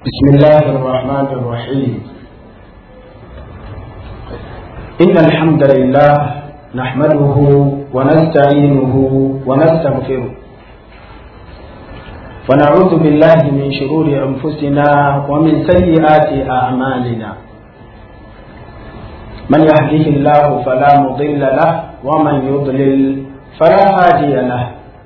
بسم الله الرحمن الرحيم إن الحمد لله نحمده ونستعينه ونستغفره ونعوذ بالله من شرور أنفسنا ومن سيئات أعمالنا من يهده الله فلا مضل له ومن يضلل فلا هادي له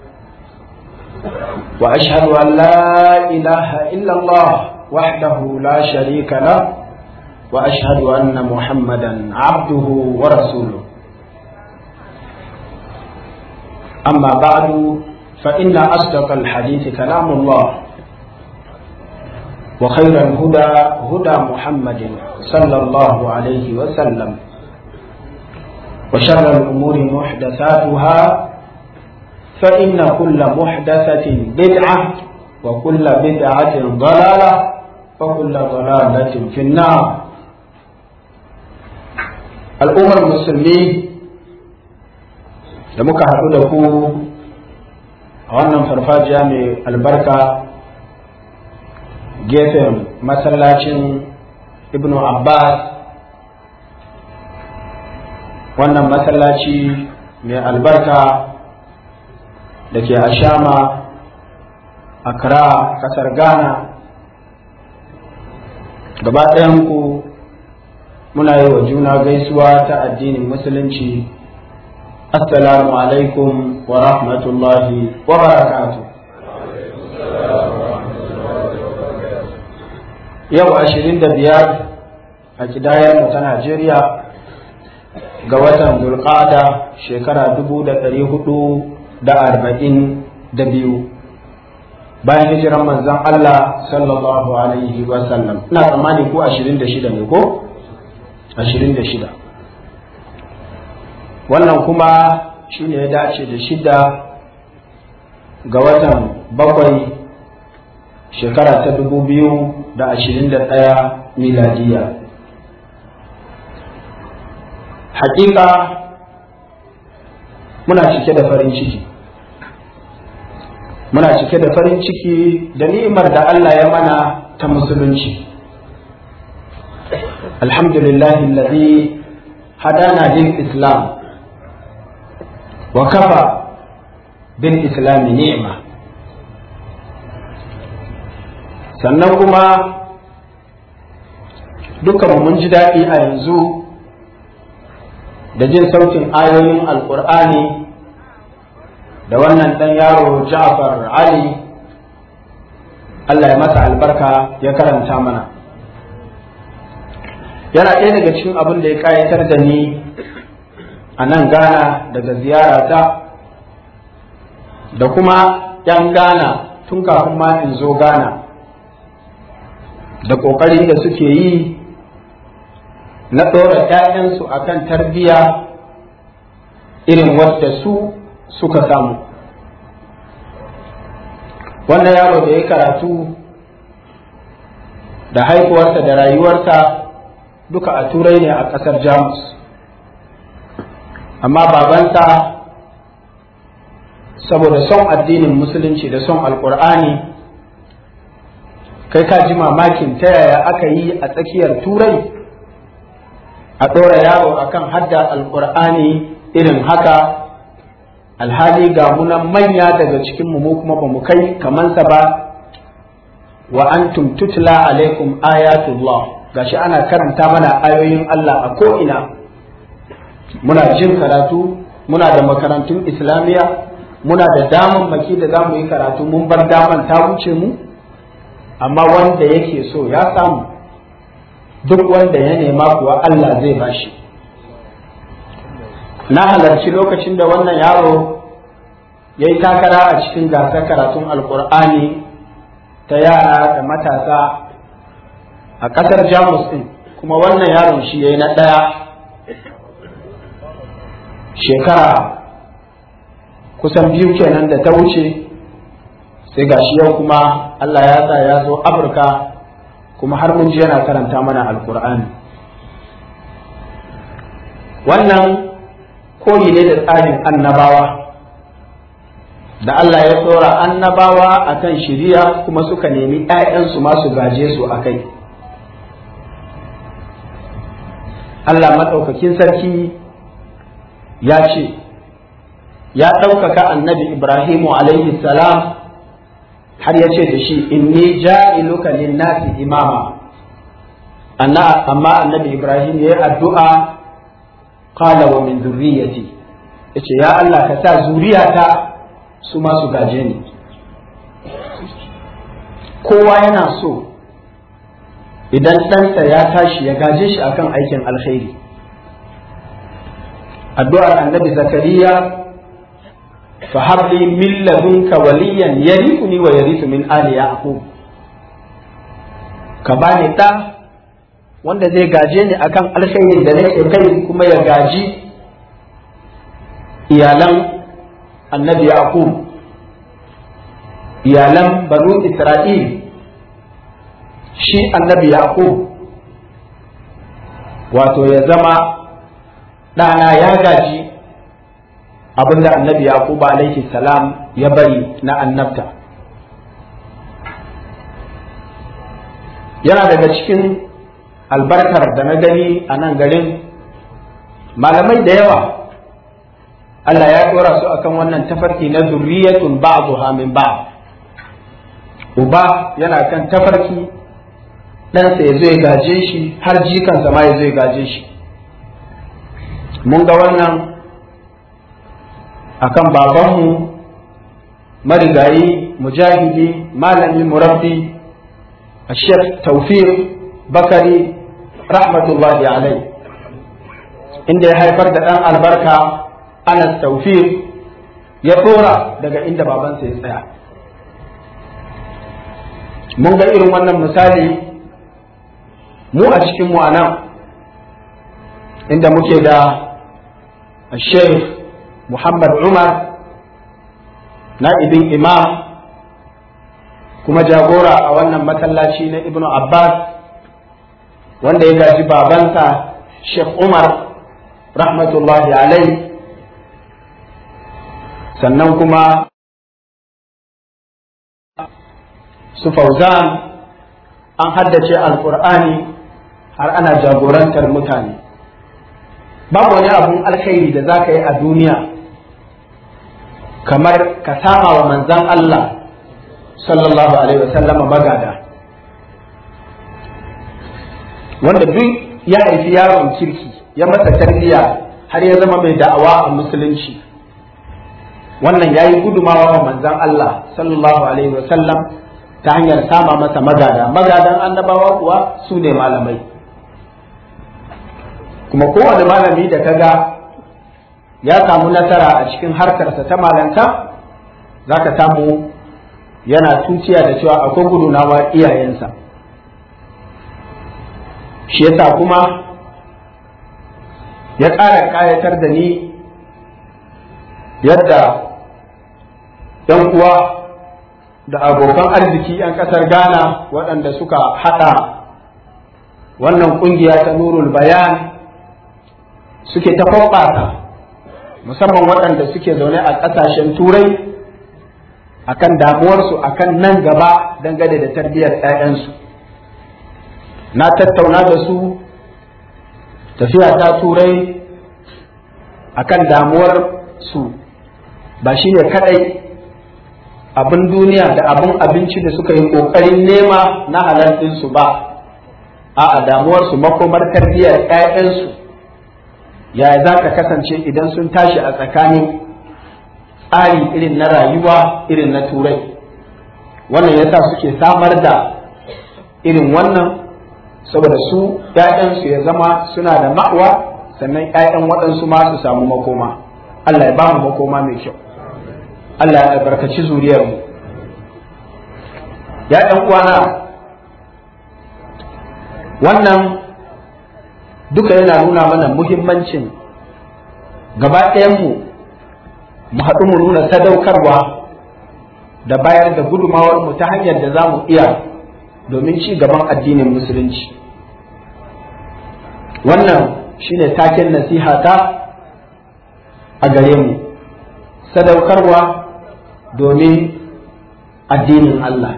وأشهد أن لا إله إلا الله وحده لا شريك له واشهد ان محمدا عبده ورسوله اما بعد فان اصدق الحديث كلام الله وخير الهدى هدى محمد صلى الله عليه وسلم وشر الامور محدثاتها فان كل محدثه بدعه وكل بدعه ضلاله وكل ضلالة في النار al'ummar musulmi da muka haɗu da ku a wannan farfajiya mai albarka gefen masallacin ibn abbas wannan masallaci mai albarka da ke ashama accra ƙasar ghana gaba ku muna yi wa juna gaisuwa ta addinin musulunci assalamu alaikum wa rahmatullahi wa barakatu yau ashirin da biyar a kidayar ta najeriya ga watan dulqada shekara dubu da ɗari hudu da arba'in da biyu bayan hijiran manzon Allah sallallahu alaihi wa sallam ina tsammani ko 26 ne ko 26 wannan kuma shine ya dace da shida ga watan bakwai shekara ta dubu biyu da ashirin da ɗaya miladiya hakika muna cike da farin ciki muna cike da farin ciki da ni'imar da Allah ya mana ta musulunci alhamdulillahi alladhi hadana lil islam wa kafa bil islam ni'ma sannan kuma dukkan mun ji daɗi a yanzu da jin sautin ayoyin alƙur'ani da wannan ɗan yaro Ja'far Ali Allah ya masa albarka ya karanta mana yana ɗaya daga cikin abin da ya ƙayatar da ni a nan Ghana daga ziyarata da kuma ‘yan Ghana tun kafin ma in zo Ghana da ƙoƙari da suke yi na ɗora ‘ya'yansu a kan tarbiyya irin wadda su suka samu wannan yaro da ya karatu da haihuwarsa da rayuwarsa duka a turai ne a ƙasar jamus amma babansa saboda son addinin musulunci da son alkur'ani kai ka ji mamakin ta yaya aka yi a tsakiyar turai a ɗora yaro akan hadda alkur'ani irin haka alhali ga munan manya daga cikin mu kuma ba mu kai kamansa ba wa antum tutla alaikum ayatullah gashi ana karanta mana ayoyin Allah a ko'ina muna jin karatu muna da makarantun islamiyya muna da daman maki da za mu yi karatu mun bar daman ta wuce mu amma wanda yake so ya samu duk wanda ya nema kuwa Allah zai bashi na halarci lokacin da wannan yaro ya yi takara a cikin gasar karatun alkur'ani ta yara da matasa a ƙasar jamus ɗin kuma wannan yaron shi ya yi na ɗaya shekara kusan biyu kenan da ta wuce sai ga shi yau kuma allah ya sa ya zo afirka kuma har mun ji yana karanta mana alkur'ani wannan koyi ne da tsarin annabawa da Allah ya tsora annabawa akan shiriya kuma suka nemi ‘ya'yansu masu gaje su a kai Allah maɗaukakin sarki ya ce ya ɗaukaka annabi Ibrahimu alaihi salam har ya ce da shi inni ja'iluka linnasi imama amma annabi Ibrahim ya yi addu'a qala wa min zurriyati yace ya Allah ka sa zuriyata su ma su gaje ni kowa yana so idan ɗansa ya tashi ya gaje shi akan aikin alkhairi addu'ar annabi zakariya fa habli min ladunka waliyan yarithuni wa yarithu min ali yaqub ka bani ɗa wanda zai gaje ni akan alkhairin da nake kai kuma ya gaji iyalan annabi yaqub iyalan banu isra'il shi annabi yaqub wato ya zama ɗana ya gaji abinda annabi yaqub alaihi salam ya bari na annabta yana daga cikin albarkar da na gani a nan garin malamai da yawa Allah ya ɗora su akan wannan tafarki na zurriyatun ba'dha min ba'd uba yana kan tafarki ɗansa ya zo ya gaje shi har jikansa ma ya zo ya gaje shi mun ga wannan akan babanmu marigayi mujahidi malami murabbi الشيخ توفيق بكري رحمة الله عليه inda ya haifar da ɗan albarka Anas Tawfiq ya ɗora daga inda babansa ya tsaya. Mun ga irin wannan misali mu a cikin mu nan inda muke da Sheikh Muhammad Umar na'ibin imam kuma jagora a wannan masallaci na Ibn Abbas wanda ya gaji babansa Sheikh Umar rahmatullahi alai sannan kuma su fauzan an haddace alkur'ani har ana jagorantar mutane babu wani abun alkhairi da za ka yi a duniya kamar ka sama wa manzan Allah sallallahu alaihi wasallama magada wanda duk ya haifi yaron kirki ya masa tarbiyya har ya zama mai da'awa a musulunci wannan ya yi gudumawa wa manzan Allah sallallahu alaihi wasallam ta hanyar sama masa magada magadan annabawa kuwa su ne malamai kuma kowane malami da kaga ya samu nasara a cikin harkarsa ta malanta za ka samu yana tuciya da cewa akwai gudunawa iyayensa shi yasa kuma ya ƙara ƙayatar da ni yadda ‘yan uwa da abokan arziki ‘yan ƙasar Ghana waɗanda suka haɗa wannan ƙungiya ta nurul bayan suke ta kwaɓata musamman waɗanda suke zaune a ƙasashen turai akan damuwarsu akan nan gaba dangane da tarbiyyar ‘ya'yansu na tattauna da su tafiya ta turai akan damuwar su ba shi ne kadai abin duniya da abin abinci da suka yi kokarin nema na halartinsu ba a damuwar su makomar tarbiyyar 'ya'yansu yaya za ka kasance idan sun tashi a tsakanin tsari irin na rayuwa irin na turai wannan yasa suke samar da irin wannan saboda su ‘ya'yansu ya zama suna da ma'wa sannan ‘ya'yan waɗansu ma su samu makoma Allah ya ba mu makoma mai kyau Allah ya albarkaci zuriyarmu ‘ya'yan uwana wannan duka yana nuna mana muhimmancin gaba ɗayanmu mu haɗu mu nuna sadaukarwa da bayar da gudumawarmu ta hanyar da za mu iya domin ci gaban addinin musulunci wannan shine taken nasiha ta a gare mu sadaukarwa domin addinin Allah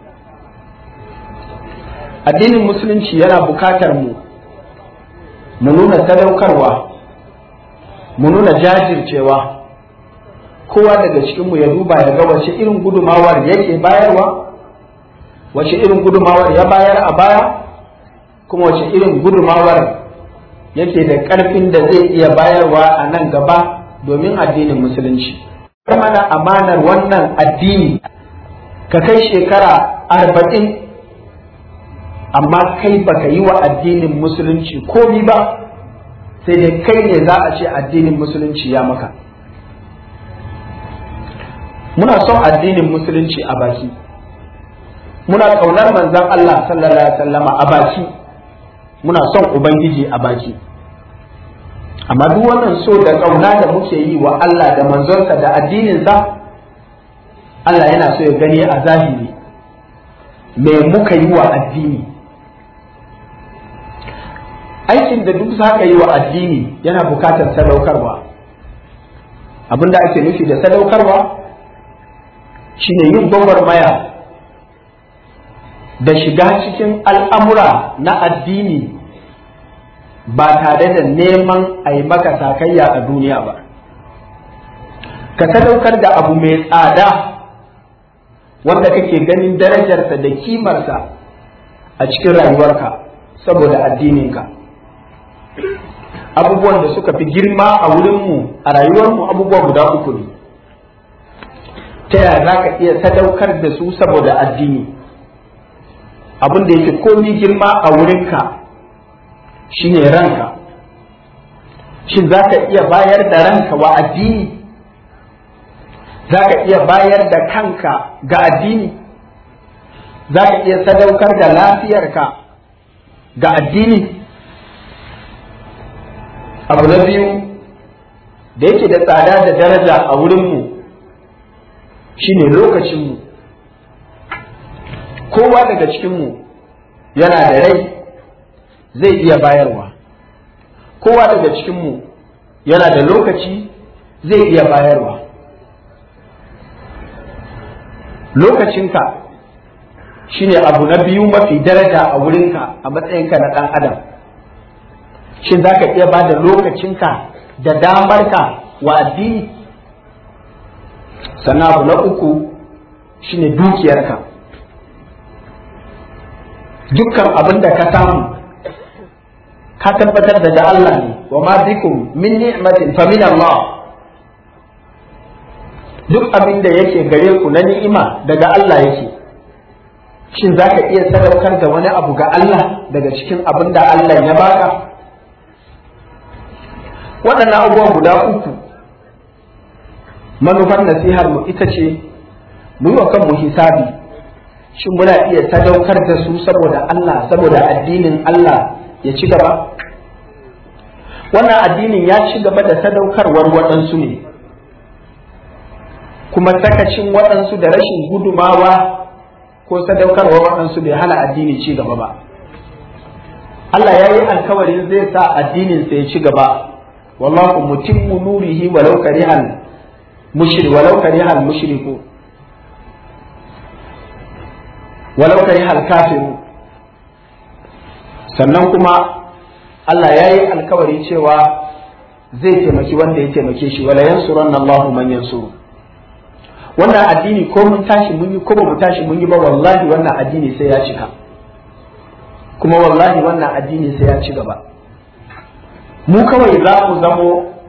addinin musulunci yana bukatar mu mu nuna sadaukarwa mu nuna jajircewa kowa daga cikinmu ya duba ya ga wace irin gudumawar yake bayarwa wace irin gudumawar ya bayar a baya kuma wace irin gudumawar yake da ƙarfin da zai iya bayarwa a nan gaba domin addinin musulunci mana amanar wannan addini ka kai shekara arba'in amma kai baka yi wa addinin musulunci komi ba sai dai kai ne za a ce addinin musulunci ya maka muna son addinin musulunci a baki muna ƙaunar manzon Allah sallallahu alaihi wasallama a baki muna son ubangiji a baki amma duk wannan so da ƙauna da muke yi wa Allah da manzonsa da addininsa Allah yana so ya gani a zahiri me muka yi wa addini aikin da duk za ka yi wa addini yana bukatar sadaukarwa abinda ake nufi da sadaukarwa shine yin gwagwarmaya da shiga cikin al'amura na addini ba tare da neman a yi maka sakayya a duniya ba ka sadaukar da abu mai tsada wanda kake ganin darajarsa da kimarsa a cikin rayuwarka saboda addininka abubuwan da suka fi girma a wurinmu a rayuwarmu abubuwa guda uku ne ta yaya za ka iya sadaukar da su saboda addini abin da yake komi girma a wurinka shine ranka shin za ka iya bayar da ranka wa addini za ka iya bayar da kanka ga addini za ka iya sadaukar da lafiyarka ga addini abu na biyu da yake da tsada da daraja a wurinmu shine lokacinmu kowa daga cikinmu yana da rai zai iya bayarwa kowa daga cikinmu yana da lokaci zai iya bayarwa lokacinka shine abu na biyu mafi daraja a wurinka a matsayinka na ɗan adam shin za ka iya ba da lokacinka da damarka wa addini sannan abu na uku shine dukiyarka dukkan abin da ka samu ka tabbatar da da Allah ne wa ma bikum min ni'matin fa min Allah duk abin da yake gare ku na ni'ima daga Allah yake shin za ka iya sadaukar da wani abu ga Allah daga cikin abin da Allah ya baka waɗannan abubuwa guda uku manufar nasihar mu ita ce mu yi wa kanmu hisabi shin muna iya sadaukar da su saboda Allah saboda addinin Allah ya ci gaba wannan addinin ya ci gaba da sadaukarwar waɗansu ne kuma sakacin waɗansu da rashin gudumawa ko sadaukarwar waɗansu bai hana addini ci gaba ba Allah ya yi alkawarin zai sa addinin sa ya ci gaba wallahu mutimmu nurihi walau karihal mushrik walau karihal mushriku walau karihal kafiru sannan kuma Allah ya yi alkawari cewa zai taimaki wanda ya taimake shi wala yansuranna Allahu man yansuru wannan addini ko mun tashi mun yi ko ba mu tashi mun yi ba wallahi wannan addini sai ya cika kuma wallahi wannan addini sai ya ci gaba mu kawai za mu zamo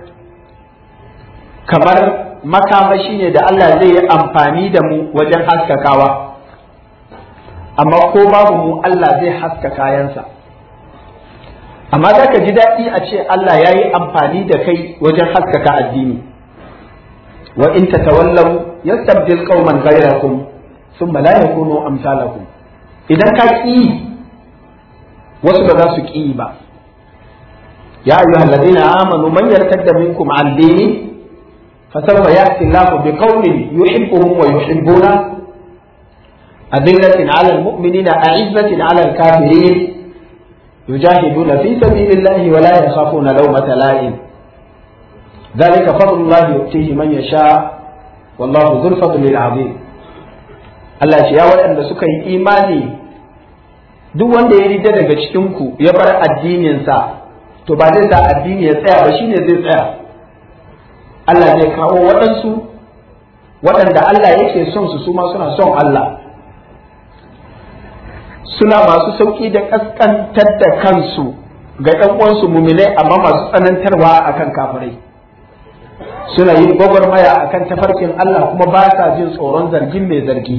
kamar makamashi ne da Allah zai yi amfani da mu wajen haskakawa amma ko babu mu Allah zai haska kayansa amma za ka ji daɗi a ce Allah ya yi amfani da kai wajen haskaka addini wa in tatawallaw yastabdil qauman ghayrakum thumma la yakunu amsalakum idan ka ki wasu ba za su ki ba ya ayyuhal ladina amanu man yartadda minkum an dini فسوف يأتي الله بقوم يحبهم ويحبونه أذلة على المؤمنين أعزة على الكافرين يجاهدون في سبيل الله ولا يخافون لومة لائم ذلك فضل الله يؤتيه من يشاء wallahu dhul fadli azim Allah ce ya waɗanda suka yi imani duk wanda ya rida daga cikin ku ya bar addininsa to ba zai sa addini ya tsaya ba shine zai tsaya Allah zai kawo waɗansu waɗanda Allah yake son su suma suna son Allah suna masu sauƙi da ƙasƙantar da kansu ga ‘yan uwansu muminai amma masu tsanantarwa akan kafirai suna yin gwagwarmaya akan tafarkin Allah kuma ba sa jin tsoron zargin mai zargi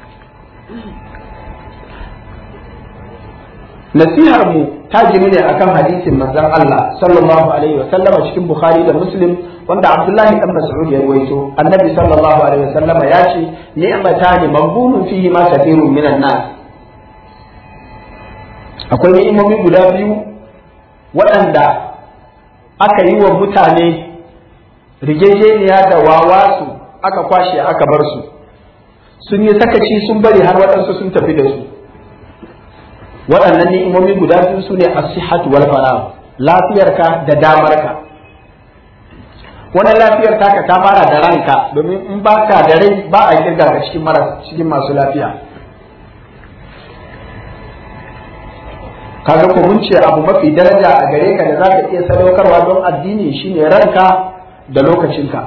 nasihar mu ta gini ne akan hadisin manzon Allah sallallahu alaihi wa sallama cikin Bukhari da Muslim wanda Abdullahi dan Mas'ud ya rawaito annabi sallallahu alaihi wa sallama ya ce ni'matani maghbunun fihi ma kathirun minan nas akwai ni'imomi guda biyu waɗanda aka yi wa mutane rigejeniya da wawasu aka kwashe aka bar su sun yi sakaci sun bari har waɗansu sun tafi da su waɗannan ni'imomi guda biyu su ne asihatu wal farah lafiyarka da damarka wannan lafiyar taka ta fara da ranka domin in baka da rai ba a kirga ka cikin cikin masu lafiya kaga ko mun ce abu mafi daraja a gare ka da za ka iya sadaukarwa don addini shine ranka da lokacinka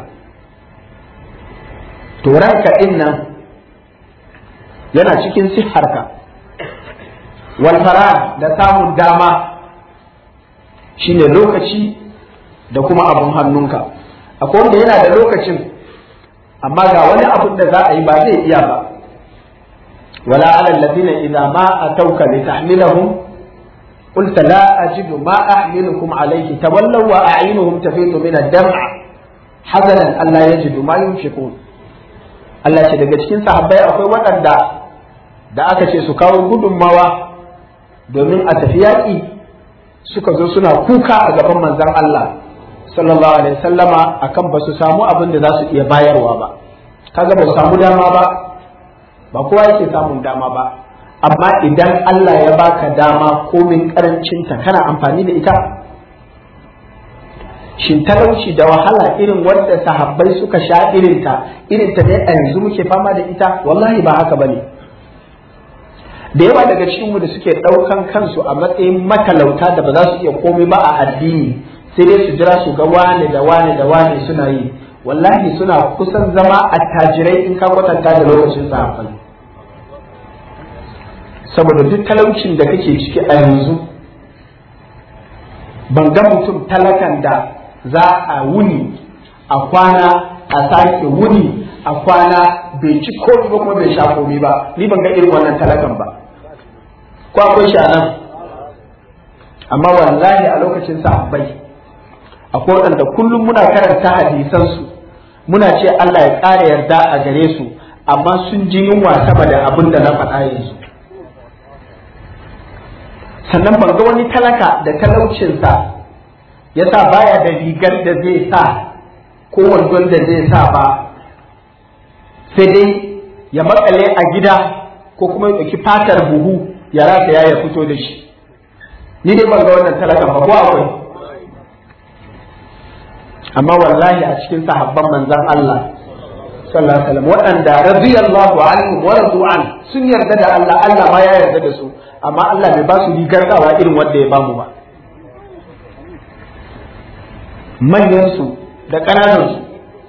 to ranka din nan yana cikin siharka walfara da samun dama shine lokaci da kuma abun hannunka akwai wanda yana da lokacin amma ga wani abun da za a yi ba zai iya ba wala ala alladhina idza ma atawka litahmilahum قلت لا أجد ما أحملكم عليه تولوا وأعينهم تفيض من الدمع حزنا ألا يجدوا ما ينفقون Allah ce daga cikin sahabbai akwai waɗanda da aka ce su kawo gudunmawa domin a tafi yaƙi suka zo suna kuka a gaban manzon Allah sallallahu alaihi sallama akan ba su samu abin da za su iya bayarwa ba kaga ba su samu dama ba ba kowa yake samun dama ba amma idan Allah ya baka dama komin karancinta kana amfani da ita shin talauci da wahala irin wanda sahabbai suka sha irinta irinta ne a yanzu muke fama da ita wallahi ba haka bane da yawa daga cikinmu da suke ɗaukan kansu a matsayin matalauta da ba za su iya komai ba a addini sai dai su jira su ga wane da wane da wane suna yi wallahi suna kusan zama attajirai in ka kwatanta da lokacin sahabbai saboda duk talaucin da kake ciki a yanzu ban ga mutum talakan da za a wuni a kwana a sake wuni a kwana bai ci komi ba kuma bai sha komi ba ni ban ga irin wannan talakan ba ko akwai shi a nan amma wallahi a lokacin sahabbai akwai waɗanda kullum muna karanta hadisansu muna ce Allah ya ƙara yarda a gare su amma sun ji yunwa sama da abin da na faɗa yanzu sannan ban ga wani talaka da talaucinsa ya sa baya da rigar da zai sa ko wandon da zai sa ba sai dai ya makale a gida ko kuma ya ɗauki fatar buhu ya rasa ya fito da shi ni dai ban ga wannan talakan ba ko akwai amma wallahi a cikin sahabban manzon Allah sallallahu alaihi wasallam waɗanda radiyallahu anhu wa radu an sun yarda da Allah Allah ma ya yarda da su amma Allah bai ba su rigar dawa irin wanda ya bamu ba manyan su da ƙananan su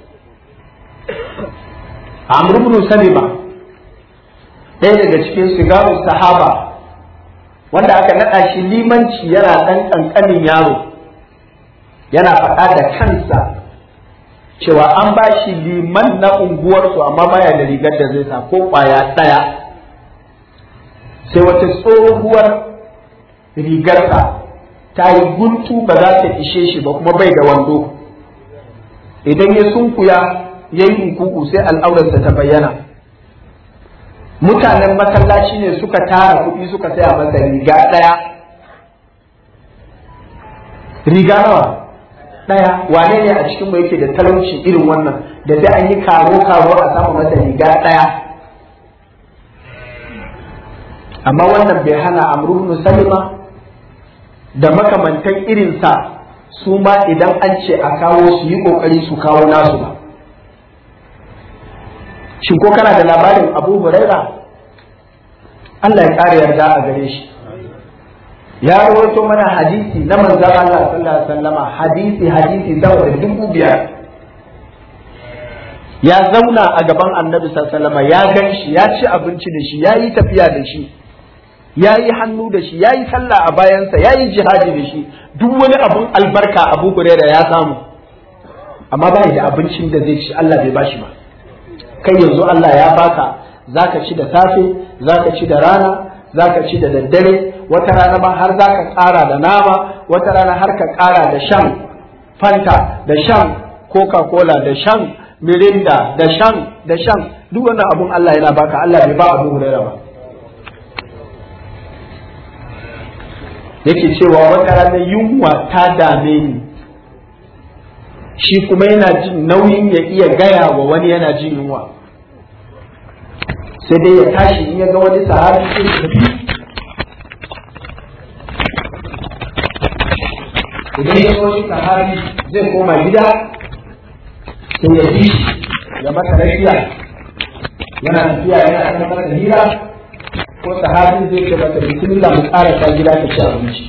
Amr ibn Salima ɗaya daga cikin sigaru sahaba wanda aka naɗa shi limanci yana ɗan ƙanƙanin yaro yana faɗa da kansa cewa an ba shi liman na unguwarsu amma baya da rigar da zai sa ko ƙwaya ɗaya sai wata tsohuwar rigarsa ta yi guntu ba za ta ishe shi ba kuma bai da wando idan ya sunkuya ya yi hukuku sai al'aurarsa ta bayyana mutanen masallaci ne suka tara kuɗi suka saya masa riga ɗaya riga nawa ɗaya wane ne a cikin mu yake da talauci irin wannan da da an yi karo karo a samu masa riga ɗaya amma wannan bai hana amru ibn salima da makamantan irinsa su ma idan an ce a kawo su yi kokari su kawo nasu ba shin ko kana da labarin abu huraira Allah ya ƙara yarda a gare shi ya rawaito mana hadisi na manzon Allah sallallahu alaihi wasallama hadisi hadisi sama da dubu biyar ya zauna a gaban annabi sallallahu alaihi wasallama ya gan shi ya ci abinci da shi ya yi tafiya da shi ya yi hannu da shi ya yi sallah a bayansa ya yi jihadi da shi duk wani abun albarka abu huraira ya samu amma ba da abincin da zai ci Allah bai bashi ba kai yanzu Allah ya baka zaka ci da safe zaka ci da rana zaka ci da daddare wata rana ma har zaka ƙara da nama wata rana har ka ƙara da shan fanta da shan coca cola da shan mirinda da shan da shan duk wannan abun Allah yana baka Allah bai ba abu huraira ba yake cewa wata rana yunwa ta dame ni shi kuma yana jin nauyin ya iya gaya wa wani yana jin yunwa sai dai ya tashi in ya ga wani sahabi sai ya tafi idan ya ga wani sahabi zai koma gida sai ya bi ya masa rafiya yana tafiya yana kan masa hira ko sahabi zai ce masa bismillah mu karasa gida ka ci abinci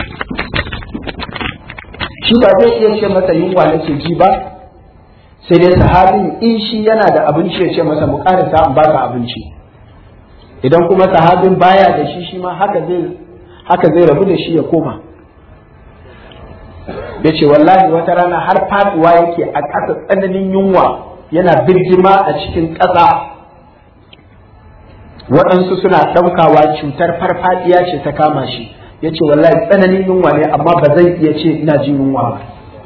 shi ba zai iya ce masa yunwa nake ji ba sai dai sahabin in shi yana da abinci ya ce masa mu karasa in baka abinci idan kuma sahabin baya da shi shi ma haka zai haka zai rabu da shi ya koma ya ce wallahi wata rana har faduwa yake a ƙasa tsananin yunwa yana birgima a cikin ƙasa waɗansu suna ɗaukawa cutar farfadiya ce ta kama shi ya ce wallahi tsananin yunwa ne amma ba zai iya ce ina jin yunwa ba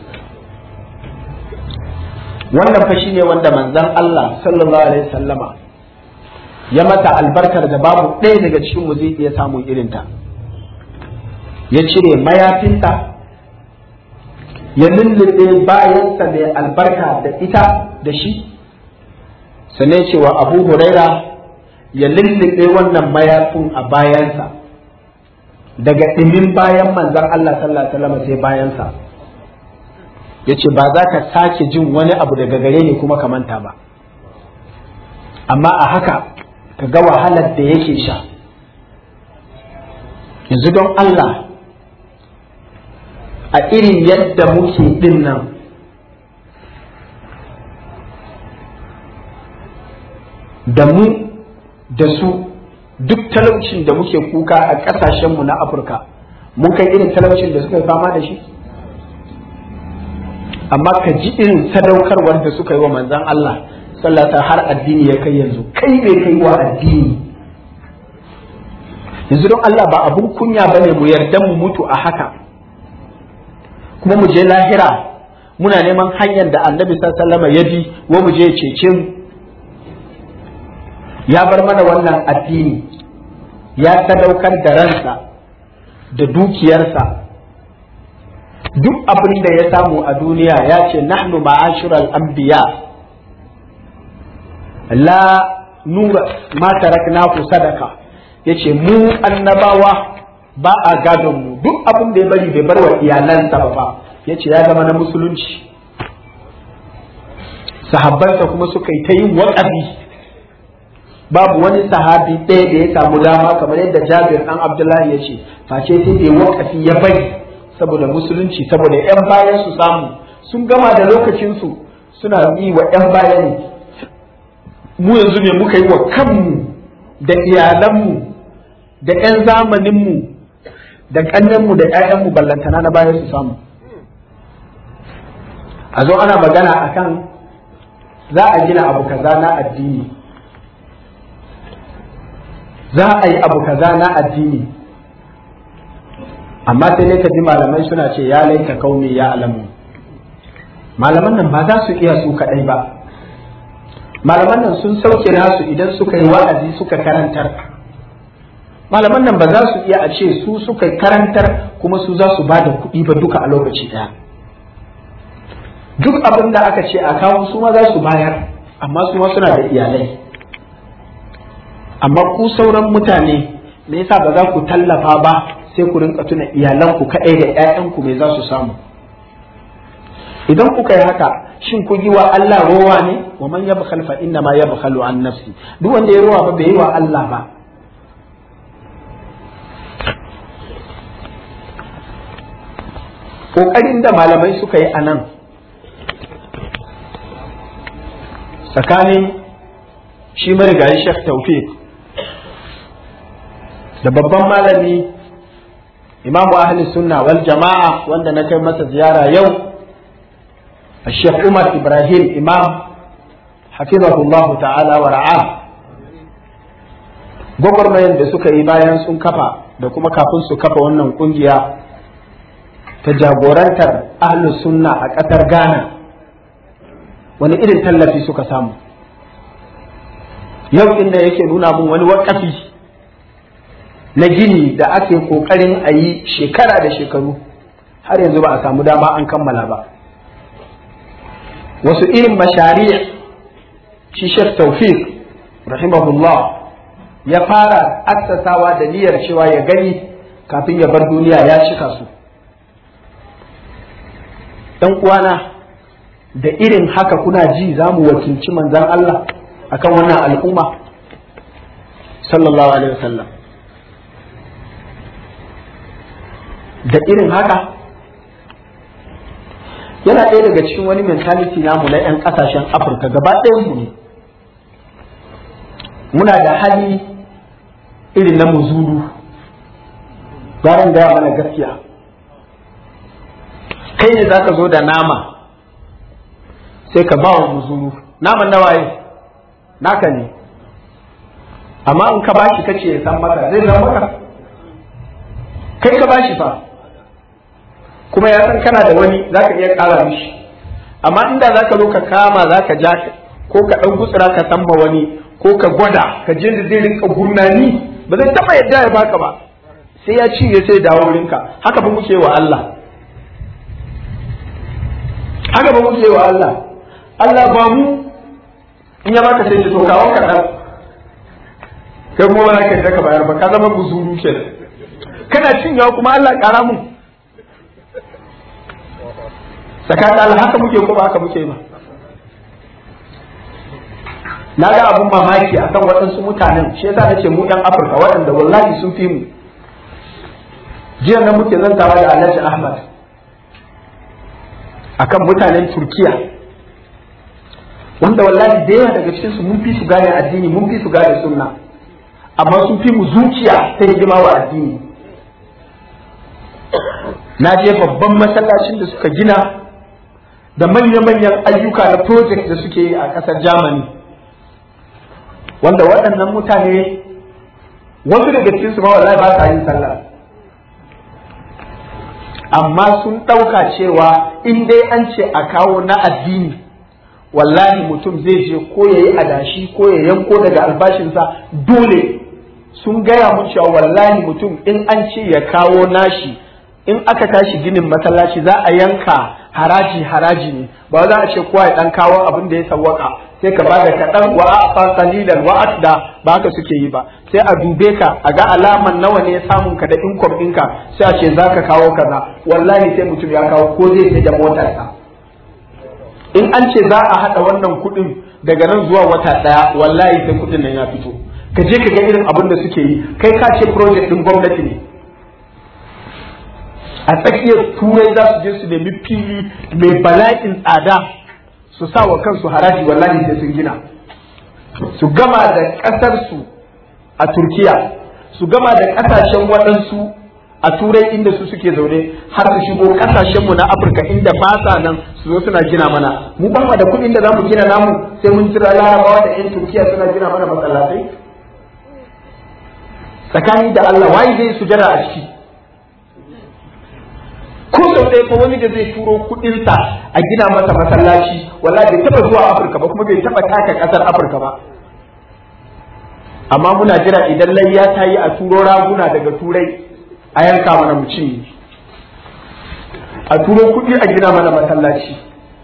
wannan fa ne wanda manzon Allah sallallahu alaihi sallama ya mata albarkar da babu ɗaya daga cikin mu zai iya samun irinta ya cire mayafinta ya lullube bayansa mai albarka da ita da shi sannan cewa abu huraira ya lullube wannan mayafin a bayansa daga ɗimin bayan manzan Allah sallallahu alaihi wasallam sai bayansa ya ce ba za ka sake jin wani abu daga gare ni kuma ka manta ba amma a haka ka ga wahalar da yake sha yanzu don Allah a irin yadda muke din nan da mu da su duk talaucin da muke kuka a ƙasashenmu na afirka mun kai irin talaucin da suka fama da shi amma ka ji irin sadaukarwar da suka yi wa manzan Allah sallata har addini ya kai yanzu kai ne kai wa addini yanzu don Allah ba abun kunya bane mu yarda mu mutu a haka kuma mu je lahira muna neman hanyar da annabi sallallahu ya bi wa mu je cece mu ya bar mana wannan addini ya sadaukar da ransa da dukiyarsa duk abin da ya samu a duniya ya ce nahnu ma'ashiral anbiya la nura ma taraknaku sadaka yace mu annabawa ba a gadon mu duk abin da ya bari bai bar wa iyalansa ba yace ya zama na musulunci sahabbansa kuma suka yi ta yin waƙafi babu wani sahabi ɗaya da ya samu dama kamar yadda jabir ɗan abdullahi ya ce face sai da waƙafi ya bari saboda musulunci saboda yan bayan su samu sun gama da lokacinsu suna yi wa yan baya ne mu yanzu ne muka yi wa kanmu da iyalanmu da yan zamaninmu da ƙannenmu da 'ya'yanmu ballantana na baya su samu a zo ana magana akan za a gina abu kaza na addini za a yi abu kaza na addini amma sai dai ka ji malamai suna ce ya laita kauni ya alamu malaman nan ba za su iya su kaɗai ba malaman nan sun sauke nasu idan suka yi wa'azi suka karantar malaman nan ba za su iya a ce su suka karantar kuma su za su ba da kuɗi ba duka a lokaci ɗaya duk abin da aka ce a kawo su ma za su bayar amma su ma suna da iyalai amma ku sauran mutane me yasa ba za ku tallafa ba sai ku rinka tuna iyalanku kaɗai da 'ya'yanku me za su samu idan kuka yi haka shin kun yi wa Allah rowa ne wa man yabkhal fa inna ma yabkhalu an nafsi duk wanda ya rowa ba bai yi wa Allah ba kokarin da malamai suka yi anan tsakanin shi marigayi Sheikh Tawfiq da babban malami imamu ahli sunna wal jama'a wanda na kai masa ziyara yau الشيخ عمر إبراهيم إمام حفظه الله تعالى ورعاه gwagwarmayar da suka yi bayan sun kafa da kuma kafin su kafa wannan kungiya ta jagorantar ahlus sunna a ƙasar ghana wani irin tallafi suka samu yau inda yake nuna mun wani wakafi na gini da ake ƙoƙarin a yi shekara da shekaru har yanzu ba a samu dama an kammala ba wasu irin mashari shi Sheikh Tawfiq rahimahullah ya fara aksasawa da niyyar cewa ya gani kafin ya bar duniya ya cika su ɗan uwana da irin haka kuna ji za mu wakilci manzan Allah akan wannan al'umma sallallahu alaihi wasallam da irin haka yana ɗaya daga cikin wani mentality namu na 'yan ƙasashen afirka gaba mu ne muna da hali irin na muzuru bayan gaya mana gaskiya kai ne za ka zo da nama sai ka ba wa muzuru naman na waye naka ne amma in ka bashi kace ya san maka zai san maka kai ka bashi fa kuma ya san kana da wani za ka iya ƙara mishi amma inda za ka zo ka kama za ka ja ko ka ɗan gutsura ka samba wani ko ka gwada ka je da zai rinka gurnani ba zai taɓa yadda ya baka ba sai ya cinye sai dawo wurinka haka ba muke wa Allah haka ba muke wa Allah Allah ba mu in ya baka sai to kawo ka dan kai kuma ba ka ka bayar ba ka zama guzuru kenan kana cinyawa kuma Allah ƙara mu tsakanin Allah haka muke ko ba haka muke ba na ga abun mamaki akan waɗansu mutanen shi yasa nace mu ɗan Afirka waɗanda wallahi sun fi mu jiya nan muke zantawa da Alhaji Ahmad akan mutanen Turkiya wanda wallahi da yawa daga cikin su mun fi su gane addini mun fi su gane sunna amma sun fi mu zuciya ta hidima wa addini na je babban masallacin da suka gina da manya-manyan ayyuka na project da suke yi a ƙasar Germany wanda waɗannan mutane wasu daga cikin su ma wallahi ba sa yin sallah amma sun ɗauka cewa in dai an ce a kawo na addini wallahi mutum zai je ko ya yi adashi ko ya yanko daga albashinsa dole sun gaya mun cewa wallahi mutum in an ce ya kawo nashi in aka tashi ginin masallaci za a yanka haraji haraji ne ba za a ce kowa ya dan kawo abin da ya sawwaka sai ka bada kaɗan wa a qalilan wa asda ba haka suke yi ba sai a dube ka a ga alaman nawa ne samun ka da income ɗinka sai a ce za ka kawo kaza wallahi sai mutum ya kawo ko zai sai da motarsa in an ce za a haɗa wannan kuɗin daga nan zuwa wata ɗaya wallahi sai kuɗin nan ya fito ka je ka ga irin abin da suke yi kai ka ce project ɗin gwamnati ne a tsakiyar turai za su je su nemi fili mai bala'in tsada su sa wa kansu haraji wallahi sai sun gina su gama da ƙasarsu a turkiya su gama da ƙasashen waɗansu a turai inda su suke zaune har su shigo ƙasashenmu na afirka inda ba sa nan su zo suna gina mana mu ba da kuɗin da za mu gina namu sai mun jira larabawa da 'yan turkiya suna gina mana masallatai tsakani da allah waye zai sujada a ciki ko sau ɗaya fa wani da zai turo kuɗinsa a gina masa masallaci wallahi bai taɓa zuwa Afirka ba kuma bai taɓa taka ƙasar Afirka ba amma muna jira idan layya ta yi a turo raguna daga turai a yanka mana mu ci a turo kuɗi a gina mana masallaci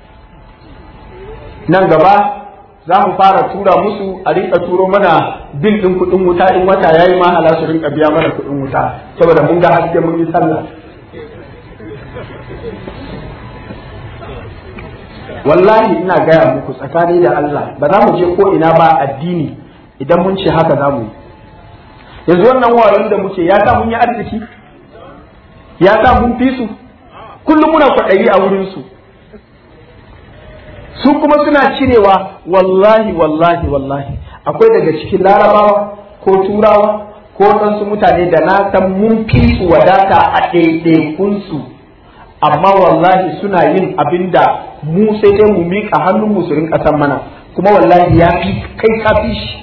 nan gaba za mu fara tura musu a rinka turo mana bil ɗin kuɗin wuta in wata yayi ma hala su rinka biya mana kuɗin wuta saboda mun ga haske mun yi sallah wallahi ina gaya muku tsakani da Allah ba za mu je ko ina ba addini idan mun ce haka za mu yi yanzu wannan wayon da muke ya sa mun yi arziki ya sa mun fi su kullum muna kwaɗayi a wurinsu su kuma suna cirewa wallahi wallahi wallahi akwai daga cikin larabawa ko turawa ko waɗansu mutane da na san mun fi su wadata a ɗaiɗaikunsu amma wallahi suna yin abin da mu sai dai mu miƙa hannun mu su rinƙa san mana kuma wallahi ya fi kai ka fi shi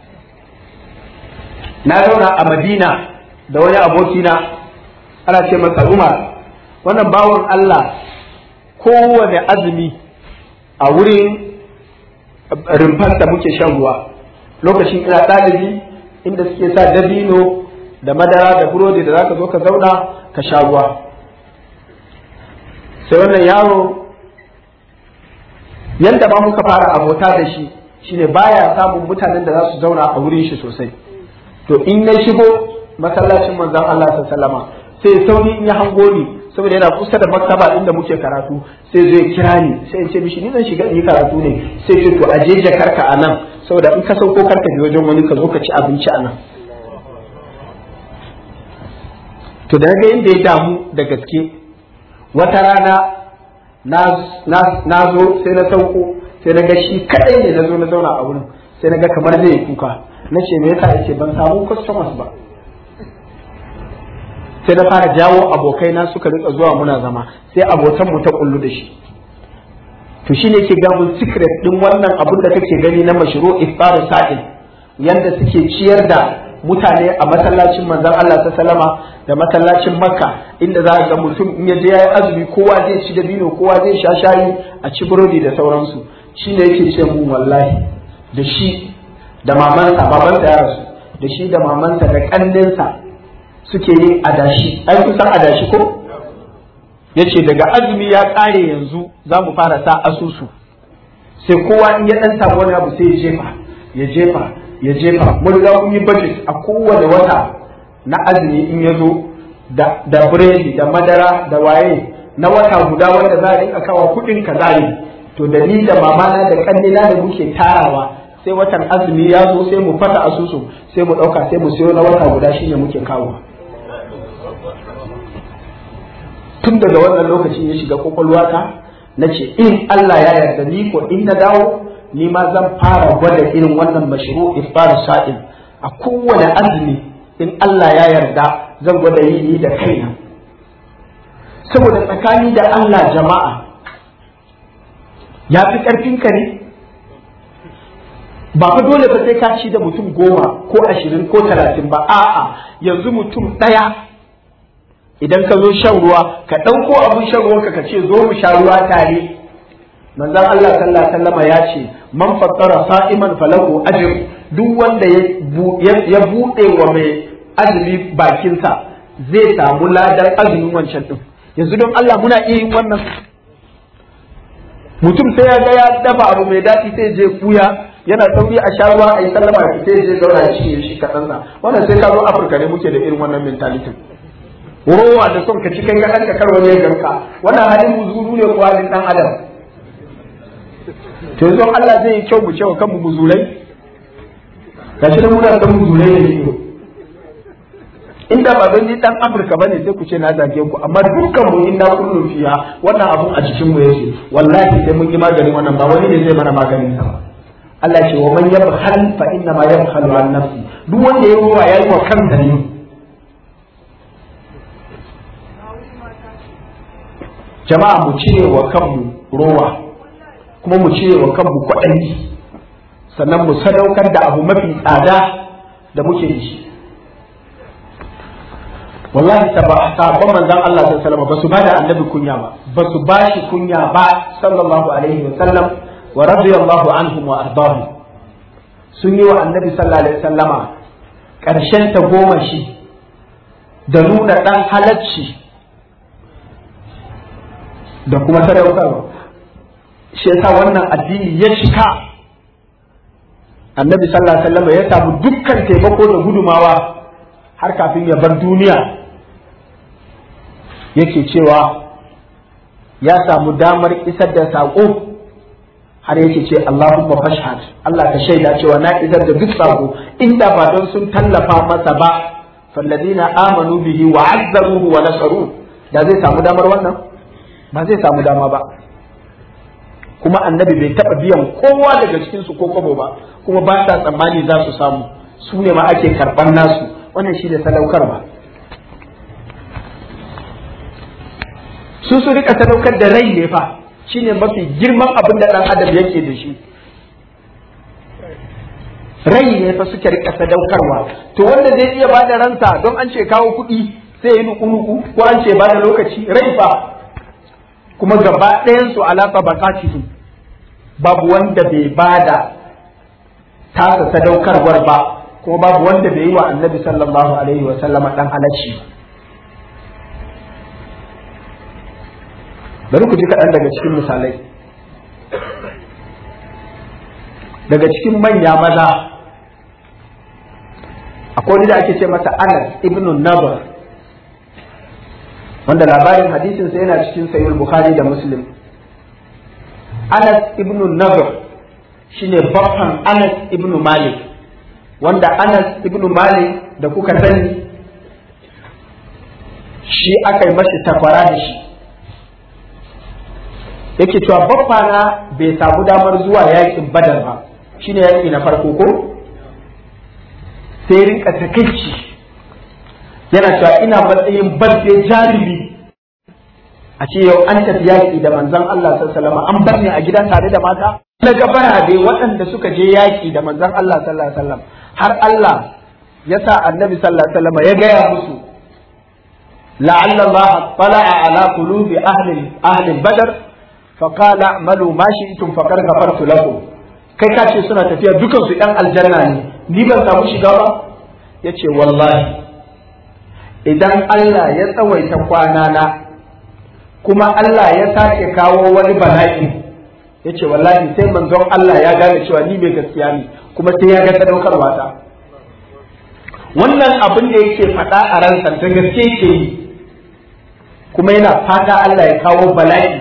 na zauna a madina da wani abokina ana ce masa umar wannan bawan allah kowane azumi a wurin rumfar da muke shan ruwa lokacin ina ɗalibi inda suke sa dabino da madara da burodi da zaka zo ka zauna ka sha ruwa sai wannan yaro yadda ba muka fara abota da shi shine baya samun mutanen da za su zauna a wurin shi sosai to in ya shigo masallacin manzon Allah sallama sai sauri in ya hango ni saboda yana kusa da maktaba inda muke karatu sai zai kira ni sai in ce mishi ni zan shiga in yi karatu ne sai ce to aje jakarka a nan saboda in ka sauko karka bi wajen wani ka zo ka ci abinci a nan to da ga inda ya damu da gaske wata rana na zo sai na sauko sai na ga shi kadai ne na zo na zauna a wurin sai na ga kamar zai yi kuka na ce me yasa yace ban samu customers ba sai na fara jawo abokai na suka rika zuwa muna zama sai abotan mu ta kullu da shi to shine ke ga mun secret din wannan abun da kake gani na mashru iftar sa'il yanda suke ciyar da mutane a masallacin manzon Allah ta salama da masallacin makka inda za ga mutum in ya je yayi azumi kowa zai ci dabino kowa zai sha shayi a ci burodi da sauransu shine yake ce mu wallahi da shi da mamansa babansa ya rasu da shi da mamansa da kanninsa suke yin adashi ai kusan adashi ko yace daga azumi ya kare yanzu za mu fara sa asusu sai kowa in ya dan samu wani abu sai ya jefa ya jefa ya jefa mun riga mun yi budget a kowane wata na azumi in ya zo da da biredi da madara da waye na wata guda wanda za a rinka kawo kuɗin kaza ne to da ni da mamana da kannina da muke tarawa sai watan azumi ya zo sai mu fata asusu sai mu ɗauka sai mu siyo na wata guda shine muke kawo tun daga wannan lokacin ya shiga kwakwalwata na ce in Allah ya yarda ni ko in na dawo ni ma zan fara gwada irin wannan mashru iftar sa'il a kowane azumi in Allah ya yarda zan gwada yi ni da kaina saboda tsakani da Allah jama'a ya fi ƙarfinka ne ba fa dole ba sai ka ci da mutum goma ko ashirin ko talatin ba a'a yanzu mutum ɗaya idan ka zo shan ruwa ka ɗauko abin shan ruwanka ka ce zo mu sha ruwa tare manzon Allah sallallahu alaihi wasallam ya ce man fattara sa'iman falahu ajr duk wanda ya buɗe wa mai azumi bakinsa zai samu ladan azumin wancan din yanzu don Allah muna iya yin wannan mutum sai ya ga ya dafa abu mai daɗi sai je kuya yana sauri a sha ruwa a yi sallama ya sai je zauna ya shi shi kaɗan sa wannan sai ka zo Afirka ne muke da irin wannan mentality rowa da son ka ci kai ga ɗanka kar wani ya ganka wannan halin muzuru ne ko halin ɗan adam to yanzu Allah zai yi kyau mu cewa kanmu muzurai gashi nan muna san muzurai ne ido inda ba don ni dan Afirka bane sai ku ce na zage ku amma dukkan mu inna kullu fiya wannan abun a cikin mu yake wallahi sai mun yi maganin wannan ba wani ne zai mana maganin sa Allah ce wa man yabkhal fa inna ma yabkhalu an nafsi duk wanda ya ruwa yayi wa kansa ne jama'a mu cire wa kanmu rowa kuma mu cire wa kanmu kwaɗayi sannan mu sadaukar da abu mafi tsada da muke da shi wallahi sabon manzon Allah sallallahu alaihi wasallam ba su bada annabi kunya ba ba su ba shi kunya ba sallallahu alaihi wasallam wa radiyallahu anhum wa ardahum sun yi wa annabi sallallahu alaihi wasallama karshen ta goma shi da nuna dan halacci da kuma sadaukarwa shi yasa wannan addini ya cika annabi sallallahu alaihi wasallam ya samu dukkan taimako da gudumawa har kafin ya bar duniya yake cewa ya samu damar isar da saƙo har yake ce Allahumma fashhad Allah ka shaida cewa na idar da duk sako inda ba don sun tallafa masa ba falladina amanu bihi wa azzaruhu wa nasaru da zai samu damar wannan ba zai samu dama ba kuma annabi bai taba biyan kowa daga cikin su ko kobo ba kuma ba sa tsammani za su samu su ne ma ake karban nasu wannan shi da sadaukarwa su su rika sadaukar da rai ne fa shine mafi girman abin da dan adam yake da shi rai ne fa suke rika sadaukarwa to wanda zai iya bada ransa don an ce kawo kuɗi sai yi nuku-nuku ko an ce bada lokaci rai fa kuma gaba ɗayan su alaƙa bakatihi babu wanda bai bada tasa sadaukarwar ba kuma babu wanda bai yi wa annabi sallallahu alaihi wa sallama dan halacci bari ku ji kaɗan daga cikin misalai daga cikin manya maza akwai wani da ake ce masa anas ibn nabar wanda labarin hadisinsa yana cikin sayyid bukhari da muslim anas ibn nabar shine baffan anas ibn malik wanda anas ibn malik da kuka sani shi aka yi mashi takwara da shi yake cewa baffana bai samu damar zuwa yakin badar ba shine yaki na farko ko sai rinka takaici yana cewa ina matsayin barde jarumi a ce yau an tafi yaƙi da manzon Allah sallallahu an bar ni a gida tare da mata na gabara dai waɗanda suka je yaƙi da manzon Allah sallallahu alaihi wasallam har Allah ya sa annabi sallallahu alaihi wasallam ya gaya musu la'alla Allah tala'a ala qulubi ahli ahli badr fa qala a'malu ma shi'tum faqad ghafartu lakum kai ka ce suna tafiya dukan su ɗan aljanna ne ni ban samu shiga ba yace wallahi idan Allah ya tsawaita kwana na kuma Allah ya sake kawo wani bala'i ya ce wallahi sai manzon Allah ya gane cewa ni mai gaskiya ne kuma sai ya ga sadaukarwa ta wannan abin da yake faɗa a ransa da gaske ke yi kuma yana fata Allah ya kawo bala'i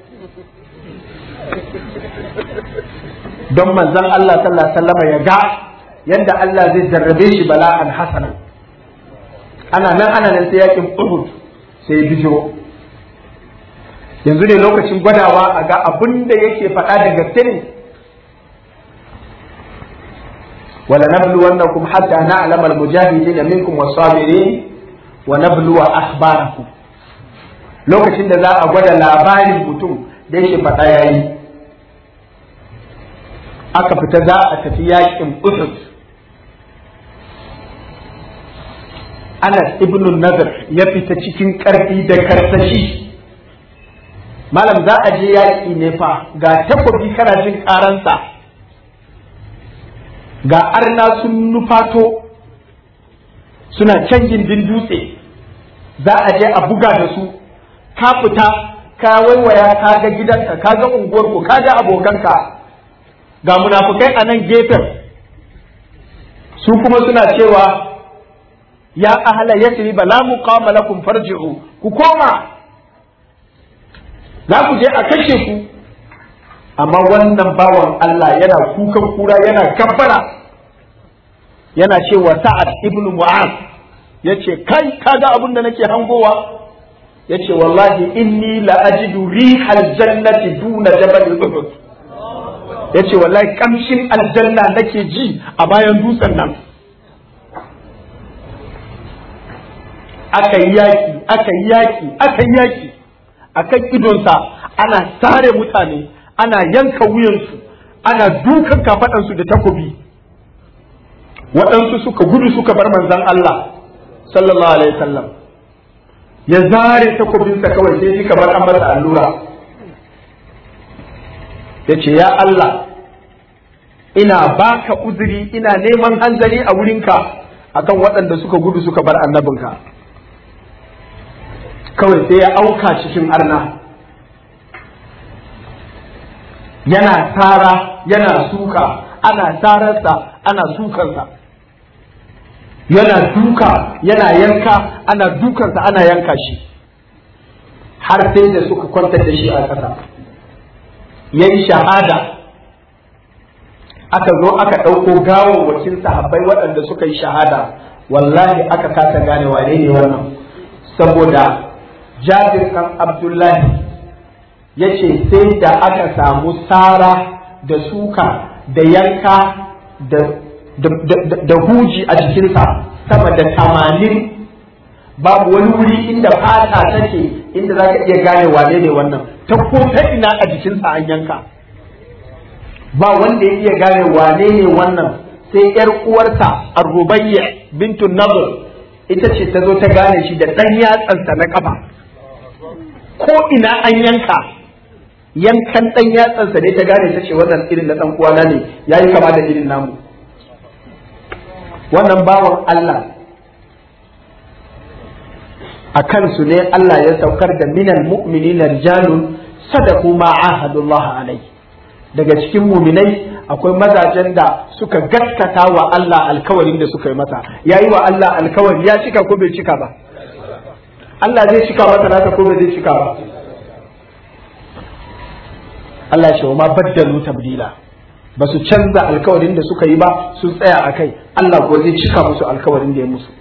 don manzon Allah sallallahu alaihi wasallam ya ga yadda Allah zai jarrabe shi bala'an hasana ana nan ana nan sai yakin Uhud sai bijiro yanzu ne lokacin gwadawa a ga abin da yake faɗa da gaske ne wala nabluwannakum hatta na'lama al-mujahidin minkum was-sabirin wa nabluwa akhbarakum lokacin da za a gwada labarin mutum da yake faɗa yayi aka fita za a tafi yakin Uhud Anas ibn Nadr ya fita cikin ƙarfi da karsashi malam za a je yaƙi ne fa ga takobi kana jin ƙaransa ga arna sun nufato suna can gindin dutse za a je a buga da su ka fita ka waiwaya ka ga gidanka ka ga unguwarku ka ga abokanka ga munafukai a nan gefen su kuma suna cewa ya ahala yasri ba la muqama lakum farji'u ku koma za ku je a kashe ku amma wannan bawan Allah yana kukan kura yana gabbara yana cewa sa'ad ibn mu'az yace kai kaga abin da nake hangowa yace wallahi inni la ajidu rihal jannati duna jabal uhud yace wallahi kamshin aljanna nake ji a bayan dutsen nan aka yi yaki aka yi yaki aka yi yaki akan idonsa ana sare mutane ana yanka wuyansu ana dukan kafaɗansu da takobi waɗansu suka gudu suka bar manzan Allah sallallahu alaihi wasallam ya zare takobinsa kawai sai ji kamar an masa allura ya ce ya Allah ina baka uzuri ina neman hanzari a wurinka akan waɗanda suka gudu suka bar annabinka kawai sai ya auka cikin arna yana tara yana suka ana tararsa ana sukansa yana duka yana yanka ana dukansa ana yanka shi har sai da suka kwantar da shi a ƙasa ya yi shahada aka zo aka ɗauko gawawwakin sahabbai waɗanda suka yi shahada wallahi aka kasa gane wane ne wannan saboda jabir ɗan abdullahi ya ce sai da aka samu sara da suka da yanka da huji a jikinsa sama da tamanin babu wani wuri inda fata take inda za ka iya gane wane ne wannan ta ko ta ina a jikinsa an yanka ba wanda ya iya gane wane ne wannan sai yar uwarsa arrubayya bintu nadr ita ce ta zo ta gane shi da ɗan yatsansa na kafa ko ina an yanka yankan ɗan yatsansa ne ta gane ta ce wannan irin na ɗan uwana ne yayi kama da irin namu wannan bawan Allah a kansu ne Allah ya saukar da minal mu'minina rijalun sadaku ma ahadullah alai daga cikin muminai akwai mazajen da suka gaskata wa Allah alkawarin da suka yi masa yayi wa Allah alkawari ya cika ko bai cika ba Allah zai cika masa nasa ko bai zai cika ba Allah ce wa ma baddalu tabdila ba su canza alkawarin da suka yi ba sun tsaya a kai Allah ko zai cika musu alkawarin da ya musu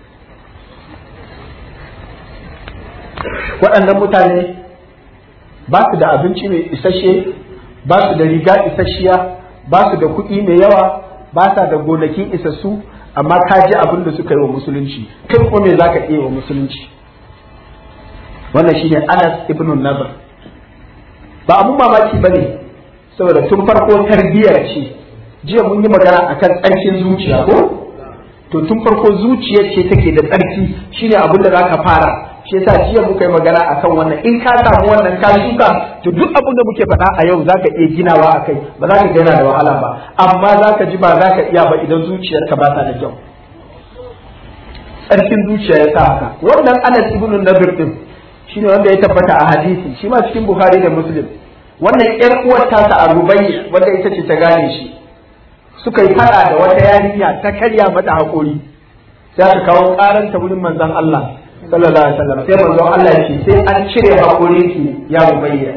waɗannan mutane ba su da abinci mai isasshe ba su da riga isasshiya ba su da kuɗi mai yawa ba sa da gonakin isassu amma ka ji abin da suka yi wa musulunci kai ko me zaka iya wa musulunci wannan shine Anas ibn Nadr ba abun mamaki bane saboda tun farko tarbiyyar ce jiya mun yi magana akan tsarkin zuciya ko to tun farko zuciyar ce take da tsarki shine abin da zaka fara shi yasa jiya muka yi magana akan wannan in ka samu wannan ka shuka to duk abin da muke faɗa a yau zaka iya ginawa akai ba za ka gina da wahala ba amma zaka ji ba za ka iya ba idan zuciyarka ba ta da kyau tsarkin zuciya ya sa haka wannan Anas ibn Nadir din shine wanda ya tabbata a hadisi shi ma cikin Bukhari da Muslim wannan ƴar uwar tasa a Rubayya wanda ita ce ta gane shi suka yi fada da wata yarinya ta karya mata haƙori sai aka kawo ƙaranta wurin manzon Allah sallallahu alaihi wasallam sai manzon Allah ya ce sai an cire haƙorin ki ya Rubayya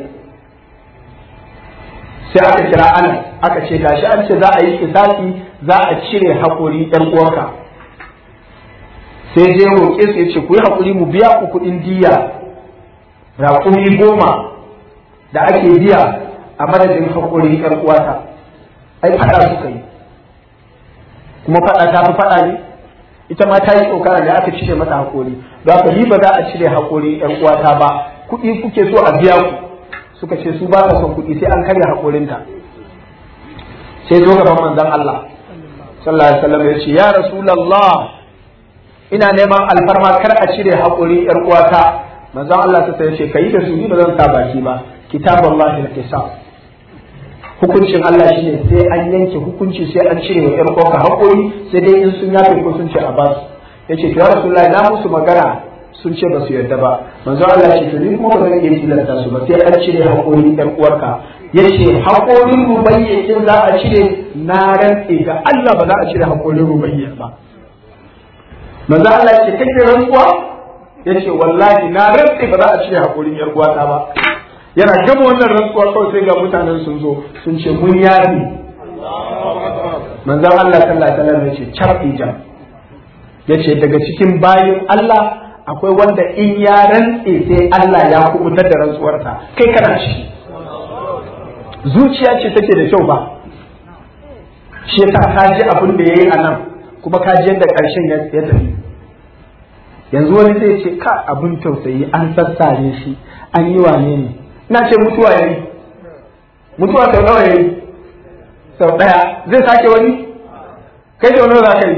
sai aka kira Anas aka ce gashi an ce za a yi kisasi za a cire haƙori ɗan uwarka sai je roƙe su ya ce ku yi haƙuri mu biya ku kuɗin diya raƙumi goma da ake biya a madadin haƙuri ƴan uwata ai faɗa suka yi kuma faɗa ta fi faɗa ne ita ma ta yi tsokana da aka cire mata haƙori don haka ni ba za a cire haƙori ƴan uwata ba kuɗi kuke so a biya ku suka ce su ba ka son kuɗi sai an karya haƙorinta sai zo gaban manzon Allah sallallahu alaihi wasallam ya ce ya rasulullah ina neman alfarma kar a cire haƙori ƴar uwata manzon Allah ta ce kai da su ni ba zan sa baki ba kitaballahi al-qisas hukuncin Allah shine sai an yanke hukunci sai an cire wa ƴar uwarka haƙori sai dai in sun yafe ko sun ce a ba su yace to ya rasulullahi na musu magana sun ce ba su yarda ba manzon Allah ce to ni kuma ba zan iya tilasta su ba sai an cire haƙori ƴar uwarka yace haƙorin rubayyakin za a cire na rantse ga Allah ba za a cire haƙorin rubayya ba manzo Allah ce kake rantsuwa yace wallahi na rantsi ba za a cire hakurin yar uwata ba yana gama wannan rantsuwa kawai sai ga mutanen sun zo sun ce mun yafi manzo Allah sallallahu alaihi wasallam yace charbi jam yace daga cikin bayin Allah akwai wanda in ya rantse sai Allah ya kubutar da rantsuwarsa kai kana ciki zuciya ce take da kyau ba shi yasa ka ji abin da yayi a nan kuma ka ji yadda ƙarshen ya tafi yanzu wani zai ce ka abin tausayi an sassare shi an yi wane ne ina ce mutuwa ya yi mutuwa sau nawa ya yi sau ɗaya zai sake wani kai sau nawa za ka yi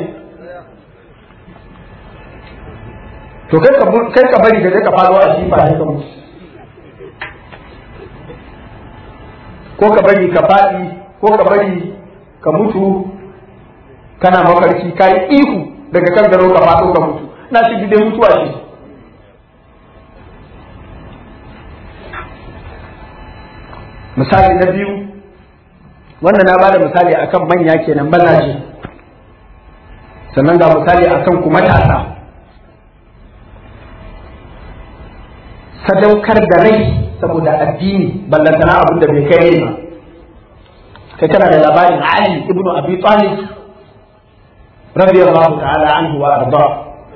to kai ka bari ka je ka faɗo a jifa ne ka mutu ko ka bari ka faɗi ko ka bari ka mutu kana mafarki ka yi ihu daga kan garo ka faɗo ka mutu na shi gidan mutuwa ce misali na biyu wannan na bada misali akan manya kenan mazaje sannan ga misali akan ku matasa sadaukar da rai saboda addini ballantana abin da bai kai ba kai kana da labarin Ali ibnu Abi Talib radiyallahu ta'ala anhu wa arda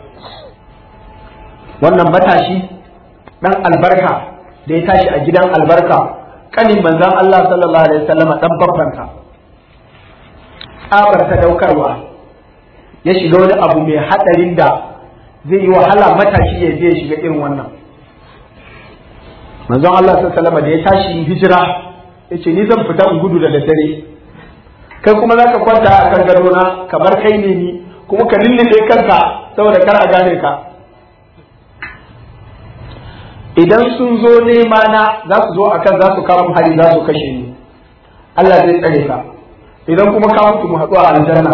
wannan matashi dan albarka da ya tashi a gidan albarka kanin manzon Allah sallallahu alaihi wasallam dan babbanka tsabar ta daukarwa ya shiga wani abu mai hadarin da zai yi wahala matashi ya je ya shiga irin wannan manzon Allah sallallahu alaihi wasallam da ya tashi hijira yace ni zan fita in gudu da daddare kai kuma za ka kwanta a kan gadona kamar kai ne ni kuma ka lullube kanka saboda kar a gane ka idan sun zo nema na za su zo akan za su kawo hari za su kashe ni Allah zai tsare ka idan kuma ka mutu mu haɗu a aljanna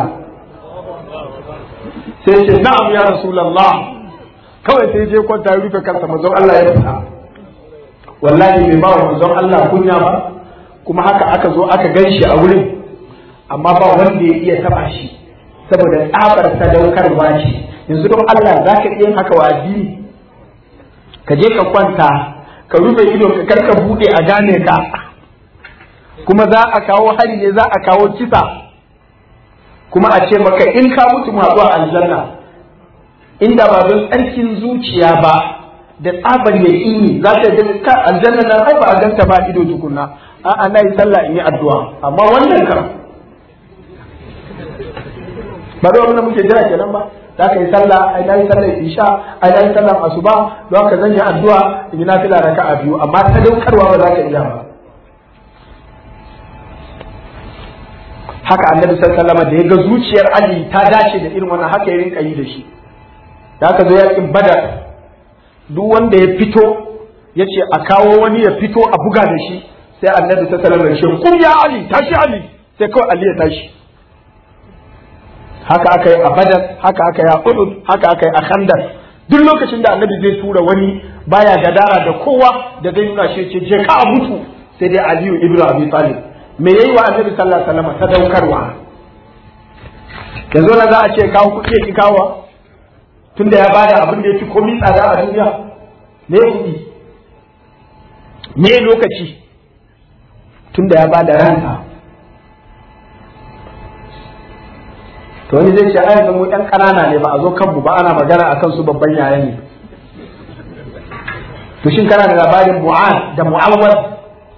sai ce na'am ya rasulullah kawai sai je kwanta ya rufe kansa manzon Allah ya fita wallahi bai ba wa manzon Allah kunya ba kuma haka aka zo aka gan shi a wurin amma ba wanda ya iya taba shi saboda tsabar sadaukarwa ce yanzu don Allah za ka iya haka wa addini ka je ka kwanta ka rufe ido ka karka bude a gane ka kuma za a kawo hari ne za a kawo kisa kuma a ce maka in ka mutu ma zuwa aljanna inda ba don tsarkin zuciya ba da tsabar ya ini za ta ga ka aljanna nan ai ba a ganta ba ido tukunna a'a na yi sallah in yi addu'a amma wannan kam ba da wannan muke jira kenan ba za ka yi sallah ai na yi sallah isha ai na yi sallah asuba don haka zan yi addu'a in yi nafila raka'a biyu amma sadaukarwa ba za ka iya ba haka annabi sallallahu alaihi da ya ga zuciyar Ali ta dace da irin wannan haka ya rinka yi da shi da aka zo yakin badar duk wanda ya fito ya ce a kawo wani ya fito a buga da shi sai annabi sallallahu alaihi wasallam kun ya Ali tashi Ali sai kawai Ali ya tashi haka aka yi a badar haka aka yi a uhud haka aka yi a khandar duk lokacin da annabi zai tura wani baya gadara da kowa da zai nuna shi ce je ka mutu sai dai aliyu ibnu abi talib me yayi wa annabi sallallahu alaihi wasallam sadaukarwa yanzu na za a ce kawo kuɗi ya ki kawo tunda ya bada abin da ya fi komi tsada a duniya me kuɗi me lokaci tunda ya bada ransa to wani zai ce ai yanzu mu ɗan ƙanana ne ba a zo kanmu ba ana magana akan su babban yaya ne to shin kana da labarin mu'ad da mu'awwad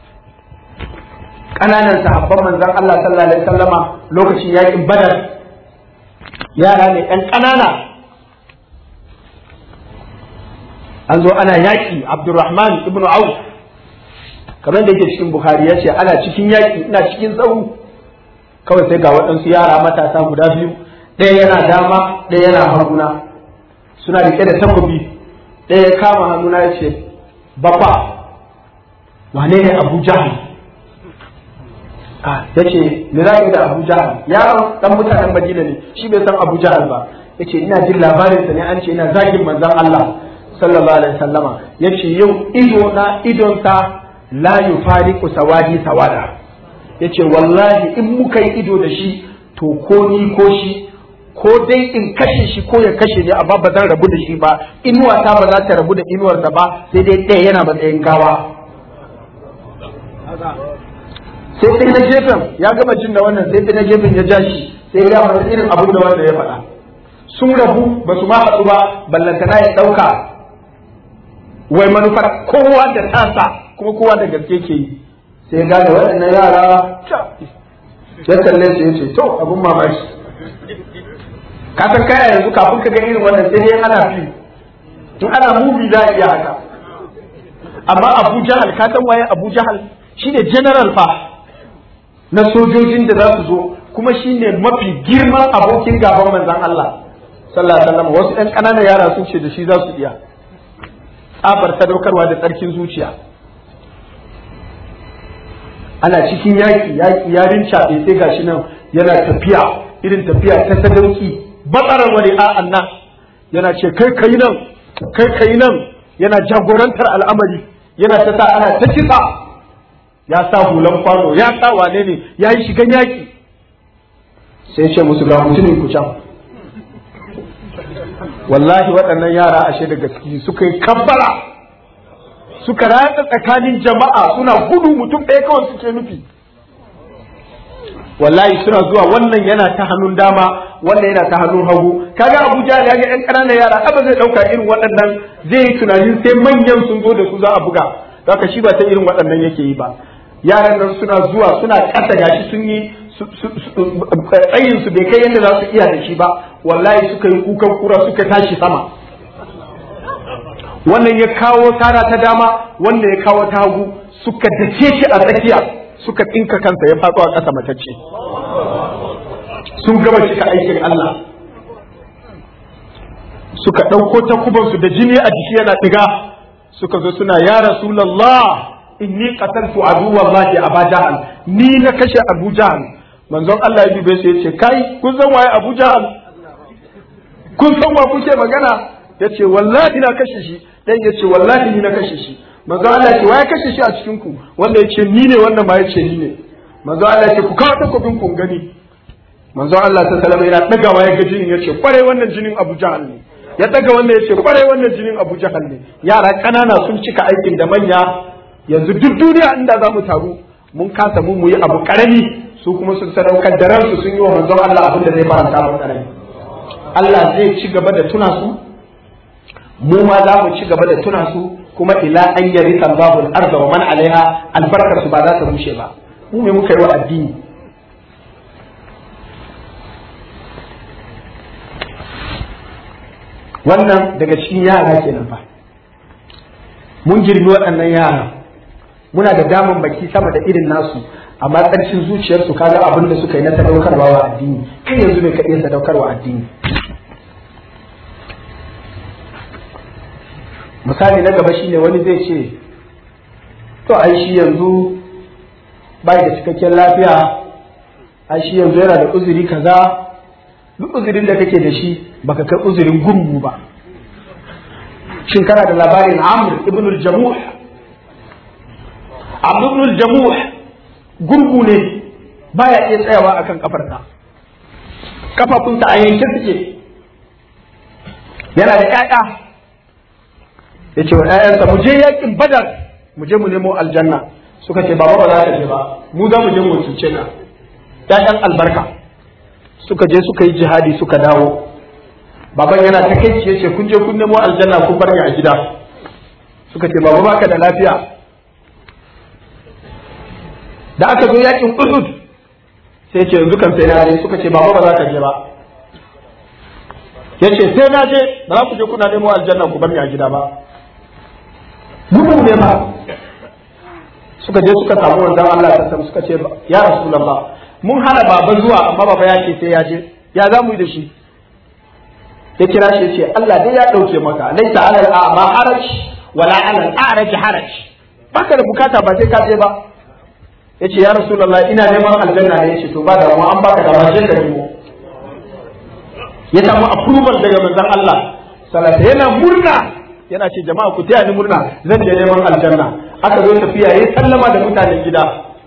ƙananan sahabban manzon Allah sallallahu alaihi wasallama lokacin yakin badar yara ne ɗan ƙanana an zo ana yaƙi Abdurrahman ibn Auf kamar da yake cikin Bukhari ya ce ana cikin yaƙi ina cikin tsawo kawai sai ga waɗansu yara matasa guda biyu ɗaya yana dama ɗaya yana haguna suna riƙe da takobi ɗaya ya kama hannuna ya ce baba wane ne abu jahal ya ce me za da abu jahal yaron ɗan mutanen madina ne shi bai san abu jahal ba ya ce ina jin labarinsa ne an ce ina zagin manzon Allah sallallahu alaihi wasallama ya ce yau ido na idonsa la yufariqu sawadi sawada ya ce wallahi in muka yi ido da shi to ko ni ko shi ko dai in kashe shi ko ya kashe ni amma ba zan rabu da shi ba inuwata ba za ta rabu da inuwarsa ba sai dai ɗaya yana matsayin gawa sai sai na gefen ya gama jin da wannan sai sai na gefen ya ja shi sai ya gama irin abin da wanda ya faɗa sun rabu ba su ma haɗu ba ballantana ya ɗauka wai manufar kowa da tasa kuma kowa da gaske ke yi sai gane waɗannan yara ya kalle su ya ce to abin mamaki ka san kaya yanzu kafin ka ga irin wannan sai dai ana fi in ana mubi za a iya haka amma abu jahal ka san waye abu jahal shine general fa na sojojin da za su zo kuma shine mafi girman abokin gaban manzon Allah sallallahu alaihi wasallam wasu ɗan ƙananan yara sun ce da shi za su iya tsabar sadaukarwa da tsarkin zuciya ana cikin yaƙi yaƙi ya rincaɓe sai gashi nan yana tafiya irin tafiya ta sadauki batsarar wani a'an nan yana ce kai kai nan kai kai nan yana jagorantar al'amari yana ta sa ana ta kitsa ya sa hulan kwano ya sa wane ne ya yi shigan yaƙi sai ce musu ga mutumin ku can wallahi waɗannan yara ashe da gaske suka yi kabbara suka ratsa tsakanin jama'a suna gudu mutum ɗaya kawai suke nufi wallahi suna zuwa wannan yana ta hannun dama wannan yana ta hannun hagu kaga Abuja ya ga yan ƙananan yara ba zai ɗauka irin waɗannan zai yi tunanin sai manyan sun zo da su za a buga haka shi ba ta irin waɗannan yake yi ba yaran nan suna zuwa suna ƙasa gashi sun yi tsayin su bai kai yadda za su iya da shi ba wallahi suka yi kukan kura suka tashi sama wannan ya kawo tara ta dama wannan ya kawo ta hagu suka dace shi a tsakiya suka tsinka kansa ya faɗo a ƙasa matacce sun gama cika aikin Allah suka ɗauko takubansu da jini a jiki yana ɗiga suka zo suna ya rasulallah inni qataltu aduwallahi aba jahal ni na kashe abu jahal manzon Allah ya dube su yace kai kun san waye abu jahal kun san wa kuke magana yace wallahi na kashe shi dan yace wallahi ni na kashe shi manzon Allah ya ce waye kashe shi a cikin ku wanda yace ni ne wannan ma yace ni ne manzon Allah ya ce ku kawo takobin ku gani manzon Allah ta salama yana dagawa ya ga jinin yace kwarai wannan jinin Abu Jahal ne ya daga wanda yace kwarai wannan jinin Abu Jahal ne yara kanana sun cika aikin da manya yanzu duk duniya inda za mu taru mun kasa mu mu yi abu karami su kuma sun sadaukar da ransu sun yi wa manzon Allah abin da zai faranta mu karami Allah zai ci gaba da tuna su mu ma za mu ci gaba da tuna su kuma ila an yari Allahu al-arda wa man alaiha albarkar su ba za ta bushe ba mu me muka yi wa addini wannan daga cikin yara kenan fa mun girmi waɗannan yara muna da daman baki sama da irin nasu amma ƙarshen zuciyarsu kaga abin da suka yi na sadaukarwa wa addini kai yanzu ne ka iya sadaukarwa addini misali na gaba shine wani zai ce to ai shi yanzu bai da cikakken lafiya ai shi yanzu yana da uzuri kaza duk uzurin da kake da shi baka kai uzurin gurgu ba shin kana da labarin amr ibn al-jamuh amr ibn al-jamuh gurgu ne baya iya tsayawa akan kafarsa kafafunsa a yanke suke yana da ƴaƴa ya ce wa ƴaƴansa mu je yakin badar mu je mu nemo aljanna suka ce baba ba za ka je ba mu za mu je mu cuce ka ƴaƴan albarka suka je suka yi jihadi suka dawo baban yana ta kai ya ce kun je kun nemo aljanna kun bar ni a gida suka ce baba baka da lafiya da aka zo yakin Uhud sai ce yanzu kan sai na je suka ce baba ba za ka je ba yace sai na je ba za ku je kuna nemo aljanna ku bar ni a gida ba gudu ne ba suka je suka samu wanzan Allah ta suka ce ya rasulullah mun hana baba zuwa amma baba ya ce sai ya je ya za mu yi da shi ya kira shi ya ce Allah dai ya dauke maka laita alal a'ma haraj wala alal a'raj haraj baka da bukata ba sai ka je ba yace ya rasulullah ina neman aljanna ne yace to ba da an baka da wajen da nemo ya samu approval daga manzon Allah sallallahu yana murna yana ce jama'a ku taya ni murna zan je neman aljanna aka zo tafiya yayi sallama da mutanen gida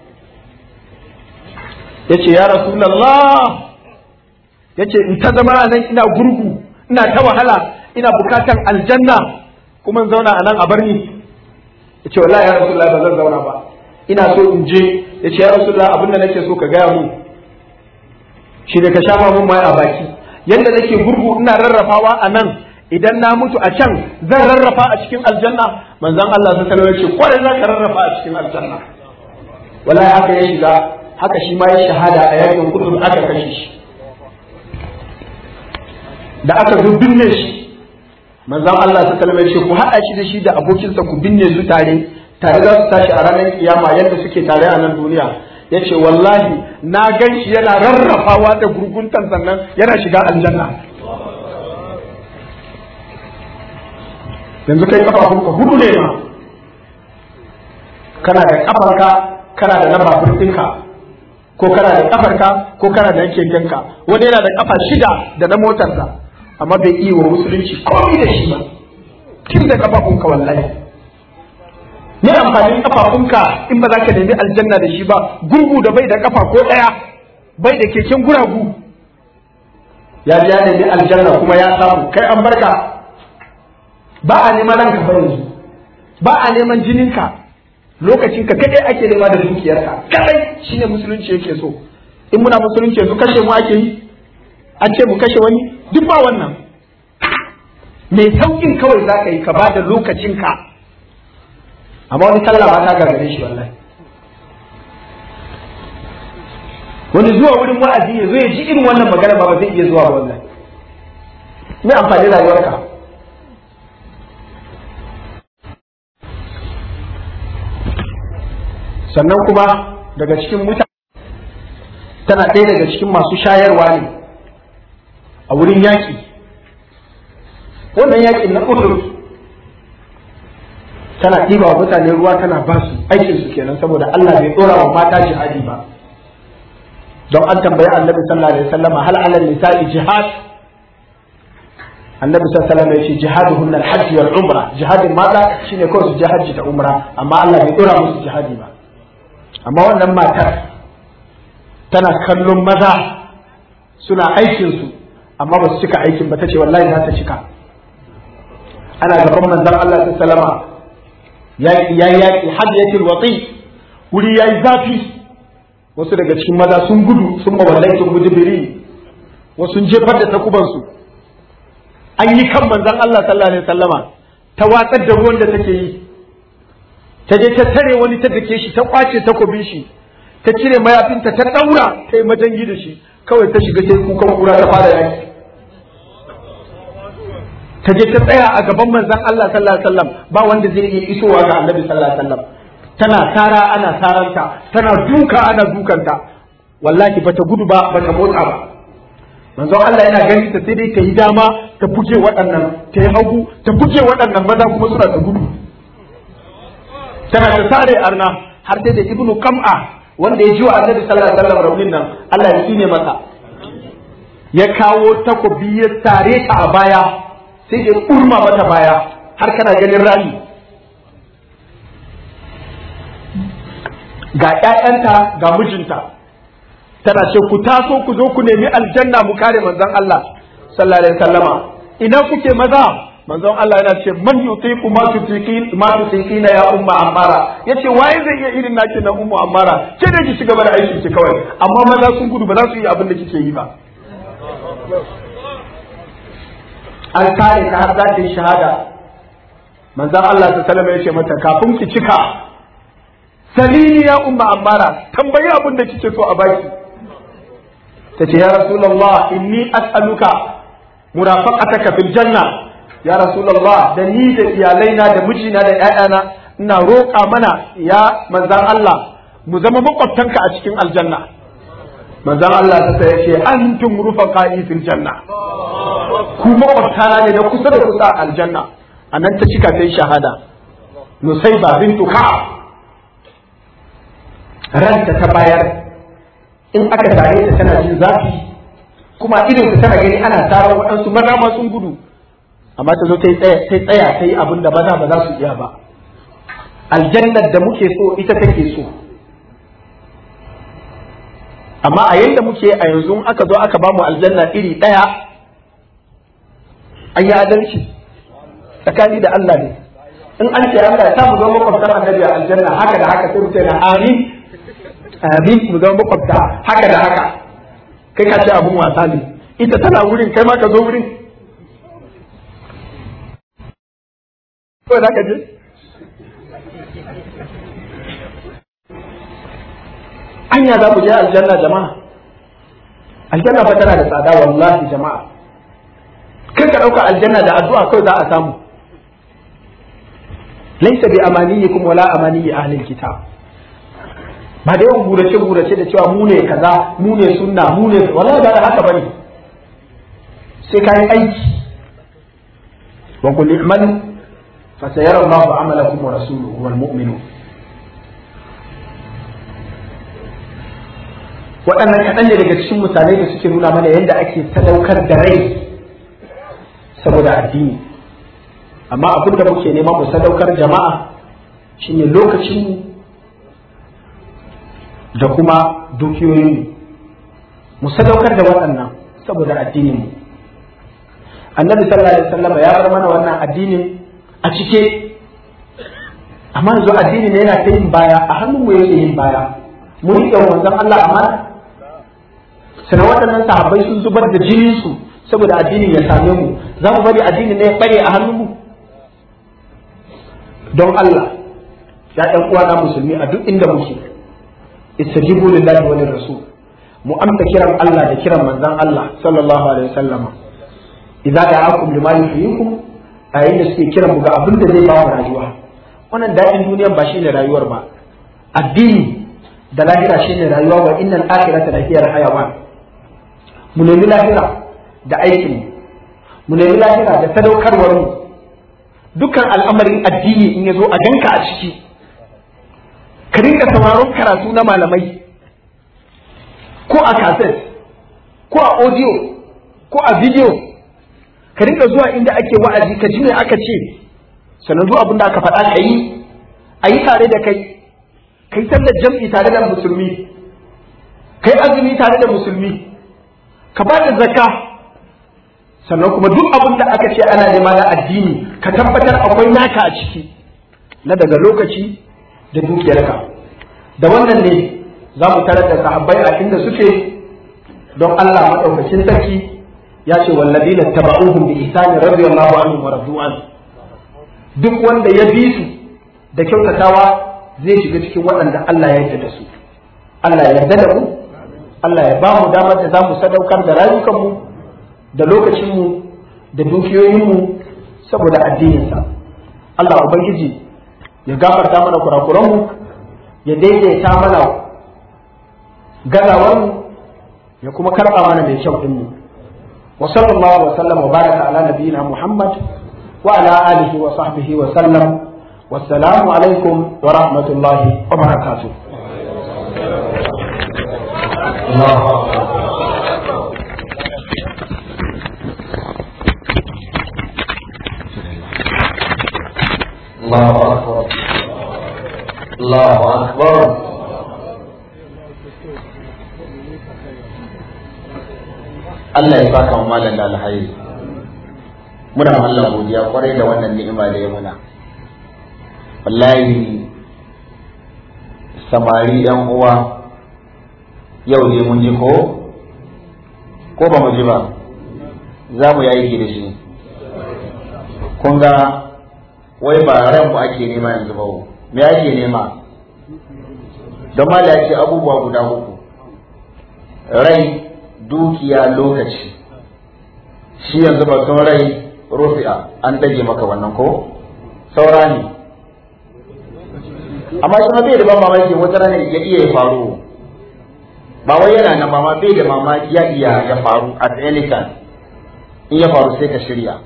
yace ya rasulullah yace in ta zama nan ina gurgu ina ta wahala ina bukatan aljanna kuma in zauna a nan a bar ni yace wallahi ya rasulullah ba zan zauna ba ina so in je ya ce ya rasulullah abin da nake so ka gaya mun shi da ka shafa mun mai a baki yadda nake gurgu ina rarrafawa a nan idan na mutu a can zan rarrafa a cikin aljanna manzon Allah ta sallallahu alaihi kwarai za ka rarrafa a cikin aljanna wallahi haka ya shiga haka shi ma ya shahada a yakin kudur aka kashe shi da aka zo binne shi manzon Allah ta sallallahu alaihi ku haɗa shi da shi da abokinsa ku binne su tare tare za su tashi a ranar kiyama yadda suke tare a nan duniya ya ce wallahi na gan shi yana rarrafawa da gurguntan sannan yana shiga aljanna yanzu kai kafafunka hudu ne ma kana da kafarka kana da na babur ɗinka ko kana da kafarka ko kana da kekenka wani yana da kafa shida da na motarsa amma bai iya wa musulunci komai da shi ba tun da kafafunka wallahi ne amfanin kafafunka in ba za ka nemi aljanna da shi ba gurgu da bai da kafa ko ɗaya bai da keken guragu ya ji ya nemi aljanna kuma ya samu kai an barka ba a neman ranka ba yanzu ba a neman jininka lokacin ka kadai ake nema da dukiyarka kadai shine musulunci yake so in muna musulunci yanzu kashe mu ake yi an ce mu kashe wani duk ba wannan mai saukin kawai za ka yi ka ba da lokacinka amma wani sallah ba ta gagare shi wallahi wani zuwa wurin wa'azi ya zo ya ji irin wannan magana ba ba zai iya zuwa ba wallahi me amfani rayuwarka sannan kuma daga cikin mutane tana ɗaya daga cikin masu shayarwa ne a wurin yaƙi wannan yaƙin na uhud tana ɗiba wa mutane ruwa tana ba su aikin su kenan saboda Allah bai ɗora wa mata jihadi ba don an tambayi annabi sallallahu alaihi wasallam hal alal nisa'i jihad annabi sallallahu alaihi wasallam ya ce jihaduhunna al-hajj wal umra jihadin mata shine kawai su je hajji ta umra amma Allah bai ɗora musu jihadi ba amma wannan matar tana kallon maza suna aikinsu amma ba su cika aikin ba ta ce wallahi za ta cika ana gaban manzon Allah ta salama ya yaƙi hadiyatul watsi wuri yayi zafi wasu daga cikin maza sun gudu sun mawallai sun gudu biri wasu sun jefar da takubansu an yi kan manzon Allah sallallahu alaihi wasallama ta watsar da ruwan da take yi ta je ta tare wani ta dake shi ta kwace takobin shi ta cire mayafinta ta daura ta yi majangi da shi kawai ta shiga sai kukan kura ta fara yaki ta je ta tsaya a gaban manzon Allah sallallahu alaihi wasallam ba wanda zai iya isowa ga Annabi sallallahu alaihi wasallam tana tara ana taranta tana duka ana dukanta wallahi bata gudu ba bata motsa ba manzon Allah yana gani ta sai dai ta yi dama ta buge waɗannan ta yi hagu ta buge waɗannan maza kuma suna ta gudu tana ta sare arna har sai da ibnu kam'a wanda ya ji wa annabi sallallahu alaihi wasallam raunin nan Allah ya kine masa ya kawo takobi ya tare ta a baya sai ya kurma mata baya har kana ganin rami ga ƴaƴanta ga mijinta tana ce ku taso ku zo ku nemi aljanna mu kare manzon Allah sallallahu alaihi wasallama ina kuke maza manzon Allah yana ce man yutiqu ma tutiqin ma tutiqina ya umma amara yace waye zai iya irin naki na ummu amara ke da ki shiga da aiki ki kawai amma maza sun gudu ba za su yi abin da kike yi ba an kare ta har za ta yi shahada manzon Allah ta salama yace mata kafin ki cika salini ya umma amara tambayi abin da kike so a baki tace ya rasulullah inni as'aluka murafaqataka fil janna ya rasulullah da ni da iyalaina da mijina da ƴaƴana ina roƙa mana ya manzan Allah mu zama makwabtanka a cikin aljanna manzan Allah ta sai ce antum rufaqa'i fil janna ku makwabtana ne da kusa da kusa a aljanna anan ta cika ta shahada nusaiba bintu ka'ab ranta ta bayar in aka tare ta tana jin zafi kuma idon ta tana gani ana tarar waɗansu maza ma sun gudu amma ta zo ta tsaya ta yi abin da maza ba za su iya ba aljannar da muke so ita take so amma a yadda muke a yanzu aka zo aka bamu aljanna iri ɗaya an yi adalci tsakani da Allah ne in an ce Allah ya samu zama makwabtar annabi a aljanna haka da haka sai mutum na amin amin mu zama makwabta haka da haka kai ka ce abun wasa ne ita tana wurin kai ma ka zo wurin kawai za ka je anya za mu je aljanna jama'a aljanna fa tana da tsada wallahi jama'a kai ka ɗauka aljanna da addu'a kawai za a samu laisa bi amaniyikum wala amaniyi ahlil kitab ba da yawan gurace gurace da cewa mu ne kaza mu ne sunna mu ne wallahi ba da haka bane sai kai aiki wa qul i'malu fa sayara Allahu amalakum wa rasuluhu wal mu'minun waɗannan kaɗan ne daga cikin misalai da suke nuna mana yadda ake sadaukar da rai saboda addini amma abin da muke nema mu sadaukar jama'a shine lokacinmu da kuma dukiyoyinmu mu sadaukar da waɗannan saboda addininmu annabi sallallahu alaihi wasallam ya bar mana wannan addinin a cike amma yanzu addini ne yana ta yin baya a hannun mu yake yin baya mu riƙe wanzan Allah amana sannan waɗannan sahabbai sun zubar da jinin su saboda addinin ya same mu za mu bari addini ne ya bare a hannunmu don Allah ya ɗan uwana musulmi a duk inda muke istajibu lillahi wa rasul mu amsa kiran Allah da kiran manzon Allah sallallahu alaihi wasallama idza da'akum lima yuhyikum a yayin da suke kiran mu ga abin da zai ba mu rayuwa wannan daɗin duniyar ba shine rayuwar ba addini da lahira shine rayuwa wa innal akhirata la hiya hayawan mu nemi lahira da aikin mu nemi lahira da sadaukarwar mu dukkan al'amarin addini in ya zo a ganka a ciki ka rinka sauraron karatu na malamai ko a cassette ko a audio ko a video ka rinka zuwa inda ake wa'azi ka ji me aka ce sannan zuwa abin da aka faɗa ka yi a yi tare da kai kai sallar jam'i tare da musulmi kai azumi tare da musulmi ka ba da zakka sannan kuma duk abin da aka ce ana nema na addini ka tabbatar akwai naka a ciki na daga lokaci da dukiyarka da wannan ne za mu tarar da sahabbai a inda suke don Allah maɗaukacin sarki ya ce wallazina taba'uhum bi ihsani radiyallahu anhu wa radu an duk wanda ya bi su da kyautatawa zai shiga cikin waɗanda Allah ya yarda da su Allah ya yarda da mu Allah ya ba mu damar da za mu sadaukar da rayukanmu da lokacinmu da dukiyoyinmu saboda addininsa Allah Ubangiji ya gafarta mana kurakuranmu ya daidaita mana gazawarmu ya kuma karɓa mana mai kyau ɗinmu wa sallallahu wa sallam wa baraka ala nabiyina Muhammad wa ala alihi wa sahbihi wa sallam wassalamu alaikum wa rahmatullahi wa barakatuh الله أكبر الله أكبر Allah ya saka mu malam da alhairi muna ma Allah godiya kwarai da wannan ni'ima da ya muna wallahi samari yan uwa yau ne mun ji ko ko ba mu ji ba za mu yi aiki da shi kun ga wai ba ran mu ake nema yanzu ba me ake nema don ma da ce abubuwa guda uku rai dukiya lokaci shi yanzu batun rai rufi'a an dage maka wannan ko saura ne amma shi ma bai da ban mamaki wata rana ya iya ya faru ba wai yana nan ma bai da mamaki ya iya ya faru at any time in ya faru sai ka shirya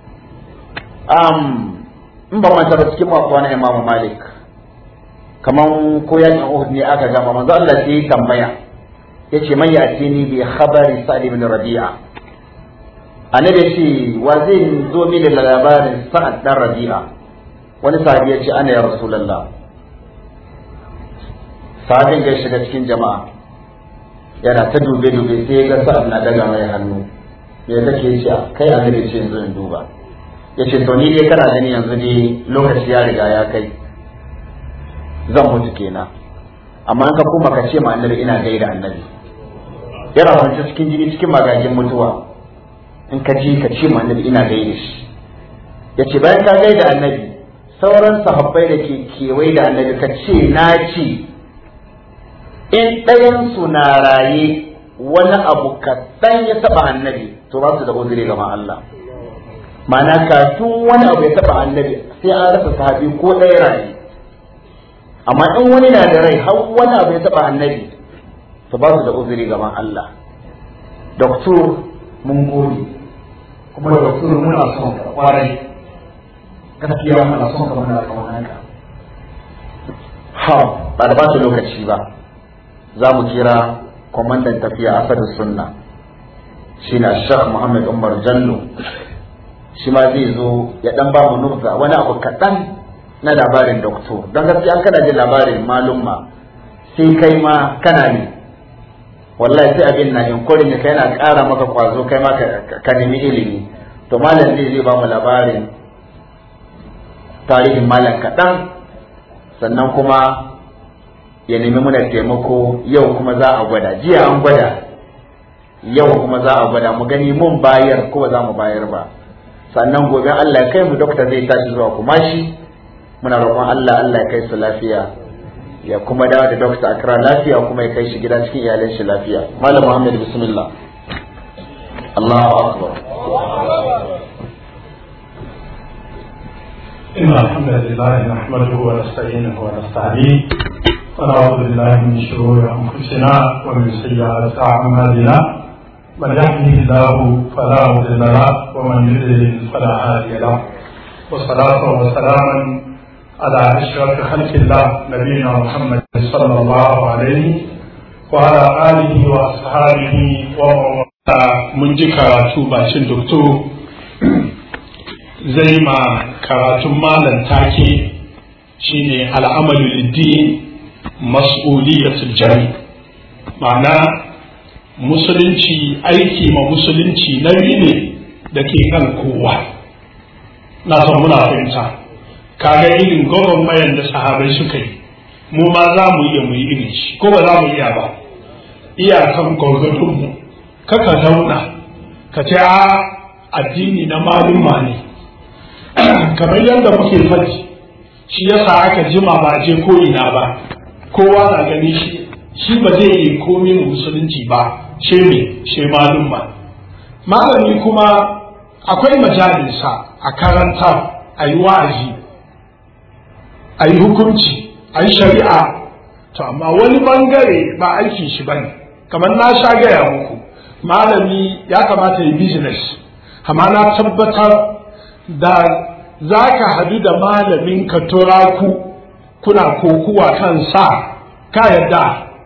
um, in ba manta ba cikin mako na Imam Malik kaman ko yakin Uhud ne aka gama manzo Allah sai ya tambaya yace man yatini bi khabari Sa'd ibn Rabi'a annabi yace wa zai zo mini da labarin Sa'd dan Rabi'a wani sahabi yace ana ya Rasulullah sahabin ga shiga cikin jama'a yana ta dube dube sai ya ga Sa'd na daga mai hannu me kake ce kai annabi ce yanzu in duba ya ce to ni dai kana gani yanzu dai lokaci ya riga ya kai zan mutu kenan amma in ka koma ka ce ma annabi ina gaida annabi yana kwance cikin jini cikin magajin mutuwa in ka ji ka ce ma annabi ina gaida shi ya ce bayan ka gaida annabi sauran sahabbai da ke kewaye da annabi ka ce na ce in ɗayansu na raye wani abu kaɗan ya taɓa annabi to ba su da uzuri gaban Allah ma'ana kafin wani abu ya taba annabi sai an rasa sahabi ko ɗaya rayu amma in wani na da rai har wani abu ya taba annabi to ba su da uzuri gaban Allah doktor mun gode kuma doktor muna son ka kwarai gaskiya muna son ka muna kaunar ka ha ba da ba ta lokaci ba za mu kira kwamandan tafiya asadin sunna shi na shek muhammad umar jallo shi ma zai zo ya dan ba mu nubza wani abu kaɗan na labarin doktor don gaskiya kana jin labarin malumma sai kai ma kana ne wallahi sai abin na inkurin ya kai na ƙara maka kwazo kai ma ka nemi ilimi to malam zai zai ba mu labarin tarihin malam kaɗan sannan kuma ya nemi muna taimako yau kuma za a gwada jiya an gwada yau kuma za a gwada mu gani mun bayar ko za mu bayar ba sannan gobe Allah ya kai mu dokta zai tashi zuwa kumashi muna roƙon Allah Allah ya kai su lafiya ya kuma dawo da dokta Akra lafiya kuma ya kai shi gida cikin iyalan shi lafiya malam Muhammad bismillah Allahu akbar إن الحمد لله نحمده ونستعينه ونستهديه ونعوذ بالله من شرور أنفسنا ومن سيئات أعمالنا من يهده الله فلا مضل له ومن يضلل فلا هادي له وصلاة وسلاما على أشرف خلق الله نبينا محمد صلى الله عليه وعلى آله وأصحابه ومن mun ji karatu bacin doktor zai ma karatun malam take shine al'amalu liddi mas'uliyatul jami ma'ana musulunci aiki ma musulunci nauyi ne da ke kan kowa na san muna fahimta kaga irin gwagwarmayar da sahabai suka yi mu ma za mu iya mu yi irin shi ko ba za mu iya ba iyakan gwargwadonmu kaka zauna ka ce a addini na malumma ne kamar yadda muke faɗi shi yasa aka jima ba je ko ina ba kowa na gani shi shi ba zai yi komai musulunci ba she me she malumma malami kuma akwai majalisa a karanta a yi wa'azi a yi hukunci a yi shari'a to amma wani bangare ba aikin shi bane kamar na sha gaya muku malami ya kamata yi business amma na tabbatar da za ka hadu da malamin ka turaku kuna kokuwa kan sa ka yadda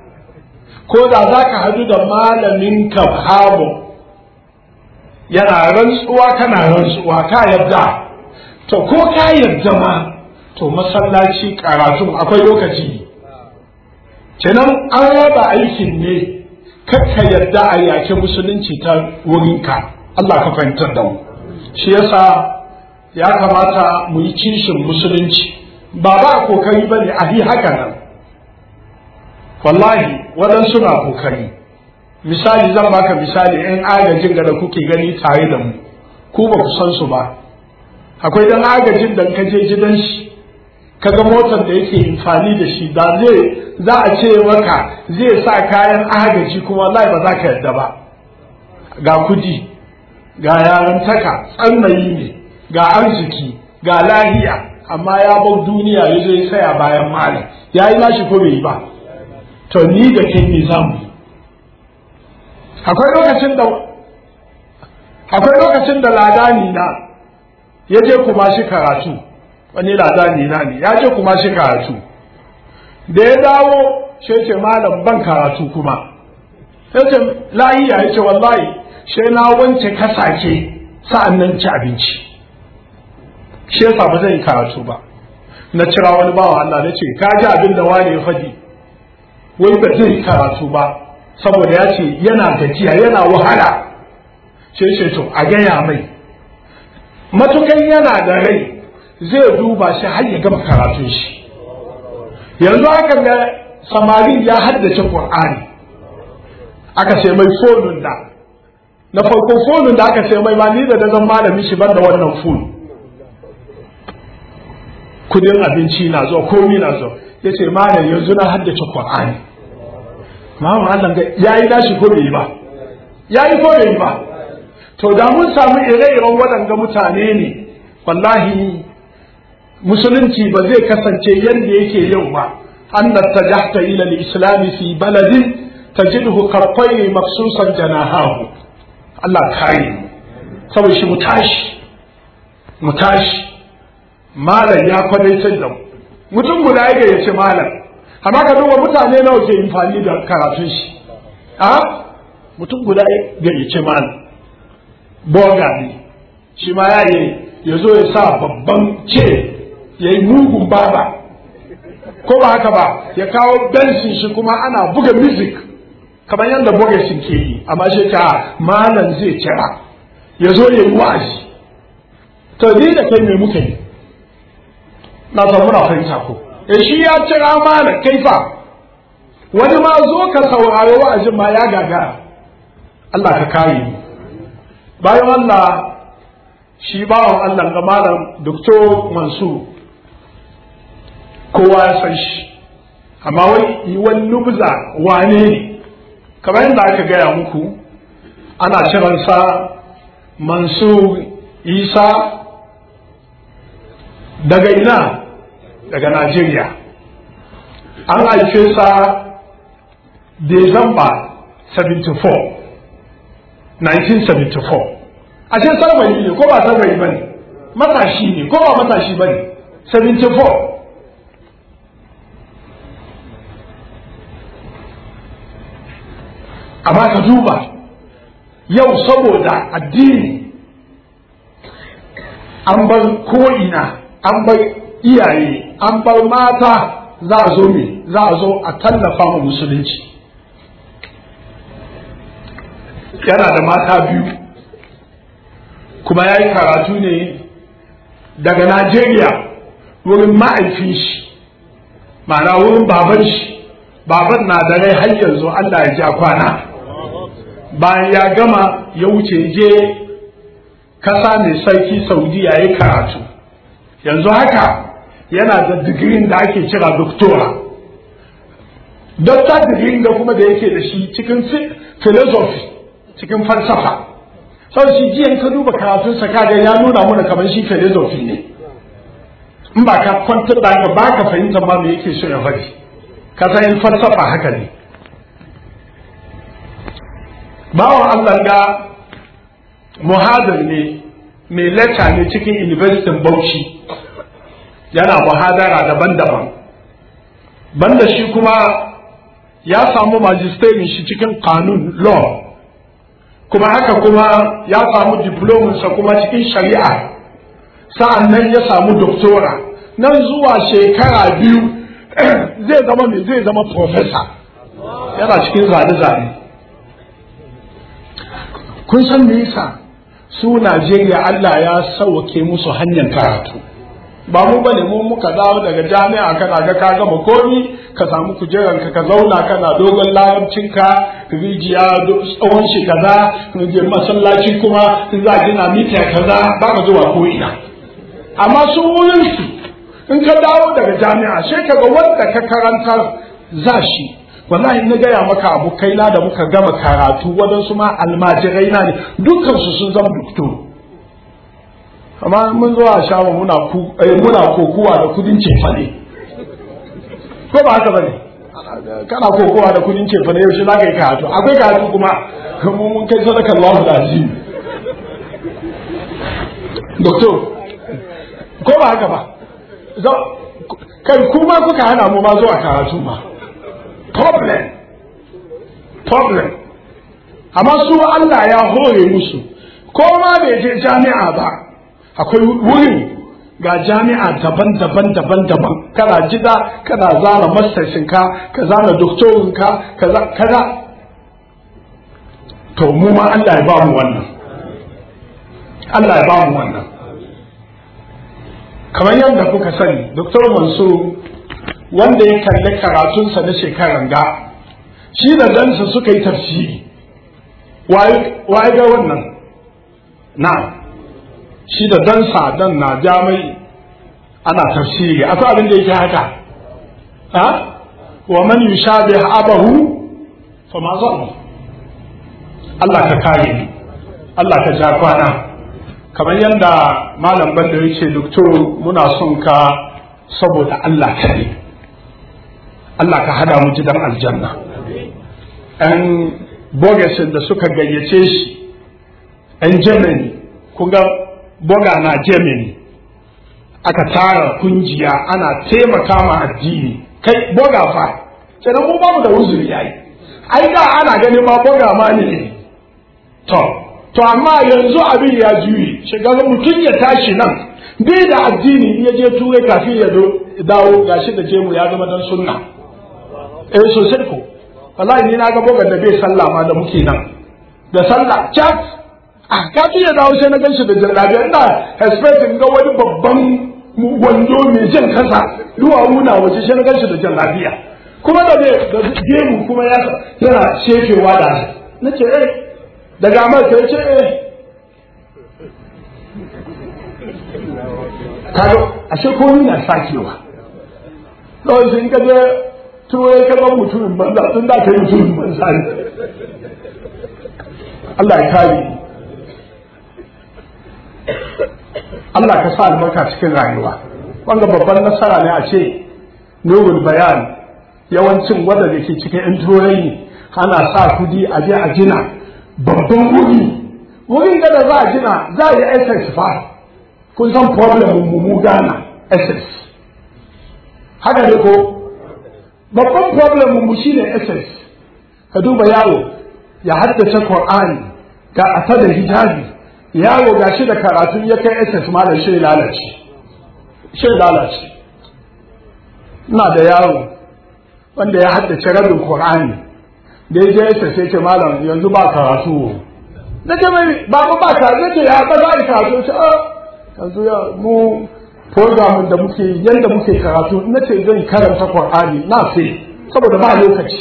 ko da za ka hadu da malamin ka hamu yana rantsuwa kana rantsuwa ka yadda to ko ka yadda ma to masallaci karatun akwai lokaci kenan an raba aikin ne kakka yadda a yake musulunci ta wurinka Allah ka fahimtar da mu shi yasa ya kamata mu yi kishin musulunci ba ba kokari ba ne a yi haka nan wallahi waɗansu na kokari misali zan baka misali in agajin da kuke gani tare da mu ku ba ku san su ba akwai dan agajin da ka je gidan shi kaga motar da yake amfani da shi da zai za a ce maka zai sa kayan agaji kuma wallahi ba za ka yadda ba ga kudi ga yarantaka tsannayi ne ga arziki ga lahiya amma ya bar duniya ya zo ya saya bayan mali ya yi nashi ko bai yi ba to ni da kai ne za mu akwai lokacin da akwai lokacin da ladani na ya je kuma shi karatu wani ladani na ne ya je kuma shi karatu da ya dawo sai ce malam ban karatu kuma sai ce lahiya ya ce wallahi sai na wance kasake sa'an nan ci abinci shi yasa ba zan yi karatu ba na cira wani bawa Allah na ce ka ji abin da wani ya faɗi wai ba zai yi karatu ba saboda ya ce yana gajiya yana wahala sai ce to a gaya mai matukan yana da rai zai duba shi har ya gama karatun shi yanzu haka ga samari ya haddace Qur'ani aka sai mai fonun da na farko fonun da aka sai mai ma ni da zan malami shi ban da wannan fon kudin abinci na zuwa komi na zuwa ya ce malam yanzu na haddace Qur'ani Mamu Allah ga yayi nashi ko bai yi ba yayi ko bai yi ba to da mun samu ire-iren waɗanga mutane ne wallahi musulunci ba zai kasance yadda yake yau ba an da tajahta ila al-islam fi baladin tajidhu qarqayn maksusan janahahu Allah kare mu saboda shi mu tashi mu tashi malam ya kwadaitar da mu mutum guda ya yace malam amma ka duba mutane nawa ke amfani da karatun shi a mutum guda ya yace malam boga ne shi ma ya yi ya zo ya sa babban ce ya yi mugun baba ko ba haka ba ya kawo bensin shi kuma ana buga music kamar yadda boga shi ke yi amma shi ta malam zai kira ya zo ya yi wa'azi to ni da kai me muka yi na san muna fahimta ko eh shi ya kira malam kai fa wani ma zo ka saurari wa'azin ma ya gagara Allah ka kare mu bayan Allah shi bawan Allah ga malam Dr. Mansur kowa ya san shi amma wai yi wani lubza wane ne kamar yadda aka gaya muku ana kiransa Mansur Isa daga ina daga Najeriya an haife sa December 74 1974 a ce sarbayi ne ko ba sarbayi ba ne matashi ne ko ba matashi ba ne 74 amma ka duba yau saboda addini an bar ko'ina an bar iyaye an bar mata za a zo me za a zo a tallafa wa musulunci yana da mata biyu kuma ya yi karatu ne daga Najeriya wurin ma'aifin shi ma'ana wurin baban shi baban na da rai har yanzu Allah ya ja kwana bayan ya gama ya wuce je kasa mai sarki saudiya ya karatu yanzu haka yana da digirin da ake kira doktora dokta digirin da kuma da yake da shi cikin philosophy cikin falsafa sau shi jiyan ka duba karatunsa kaga ya nuna mana kamar shi philosophy ne in ba ka kwantar da ka ba ka fahimtar ma me yake so ya faɗi ka san falsafa haka ne bawan Allah ga muhadar ne mai lacca ne cikin university Bauchi yana muhadara daban-daban banda shi kuma ya samu magisterin shi cikin kanun law kuma haka kuma ya samu diplominsa kuma cikin shari'a sa'an nan ya samu doktora nan zuwa shekara biyu zai zama mai zai zama profesa yana cikin zane-zane kun san me yasa su Najeriya Allah ya sauke musu hanyar karatu ba mu bane mu muka dawo daga jami'a kana ga ka gama komi ka samu kujeran ka ka zauna kana dogon larabcin ka rijiya tsawon shi kaza je masallaci kuma in za gina mita kaza ba ka zuwa ko ina amma su wurin su in ka dawo daga jami'a sai ka ga wanda ka karantar za shi wallahi na gaya maka abokai na da muka gama karatu waɗansu ma almajirai na ne dukkansu sun zama doktor amma mun zo a shawa muna ku muna kokuwa da kudin cefane ko ba haka bane kana kokowa da kudin cefane yaushe za ka yi karatu akwai karatu kuma mun kai sadaka Allahu da azim doktor ko ba haka ba kai kuma kuka hana mu ma zuwa karatu ma problem problem amma su Allah ya hore musu ko ma bai je jami'a ba akwai wurin ga jami'a daban-daban daban-daban kana jida kana zana masarsinka ka zana doktorinka kaza to mu ma Allah ya ba mu wannan Allah ya ba mu wannan kamar yadda kuka sani doktor mansur wanda ya kalli karatunsa na shekaran ga shi da dansa suka yi tafsiri waye ga wannan na shi da dansa dan na jamai ana tafsiri akwai abin da yake haka ha wa man yushabih abahu fa ma zalama Allah ka kare ni Allah ka ja kwana kamar yadda malam banda yace doktor muna son ka saboda Allah kare Allah ka hada mu gidan aljanna ‘yan bogasin da suka gayyace shi ‘yan Germany kun ga boga na Germany aka tara kungiya ana taimaka ma addini kai boga fa kenan mu ba mu da uzuri yayi ai da ana ganin ma boga ma ne to to amma yanzu abin ya juyi shiga mutum ya tashi nan bai da addini ya je turai kafin ya dawo gashi da jemu ya zama dan sunna eh sosai ko wallahi ni na ga bogar da bai sallah ma da muke nan da sallah chat a ka ya dawo sai na ganshi da jallabiya ina expecting ga wani babban wando mai jan kasa duwawu na waje sai na ganshi da jallabiya kuma da da gemu kuma ya yana shefewa da na ce eh daga amurka ya ce eh kaga ashe komi na sakewa kawai sun ka je turai ka zan mutumin banza tun da ka yi mutumin banza ne Allah ya kare Allah ka sa albarka cikin rayuwa wanda babban nasara ne a ce nurul bayan yawancin wanda da ke cikin yan turai ne ana sa kudi a je a gina babban wuri wurin da za a gina za a yi SS fa kun san problem mu mu gana SS haka ne ko babban problem mu shine SS ka duba yaro ya haddace Qur'ani ga ata da hijabi yaro gashi da karatu ya kai SS ma da shi lalace shi lalace ina da yaro wanda ya haddace rabin Qur'ani da ya je SS sai ce malam yanzu ba karatu na ce mai ba ba ka zai ce ya ba za a yi karatu ce yanzu ya mu program da muke yanda muke karatu na ce zan karanta Qur'ani na sai saboda ba lokaci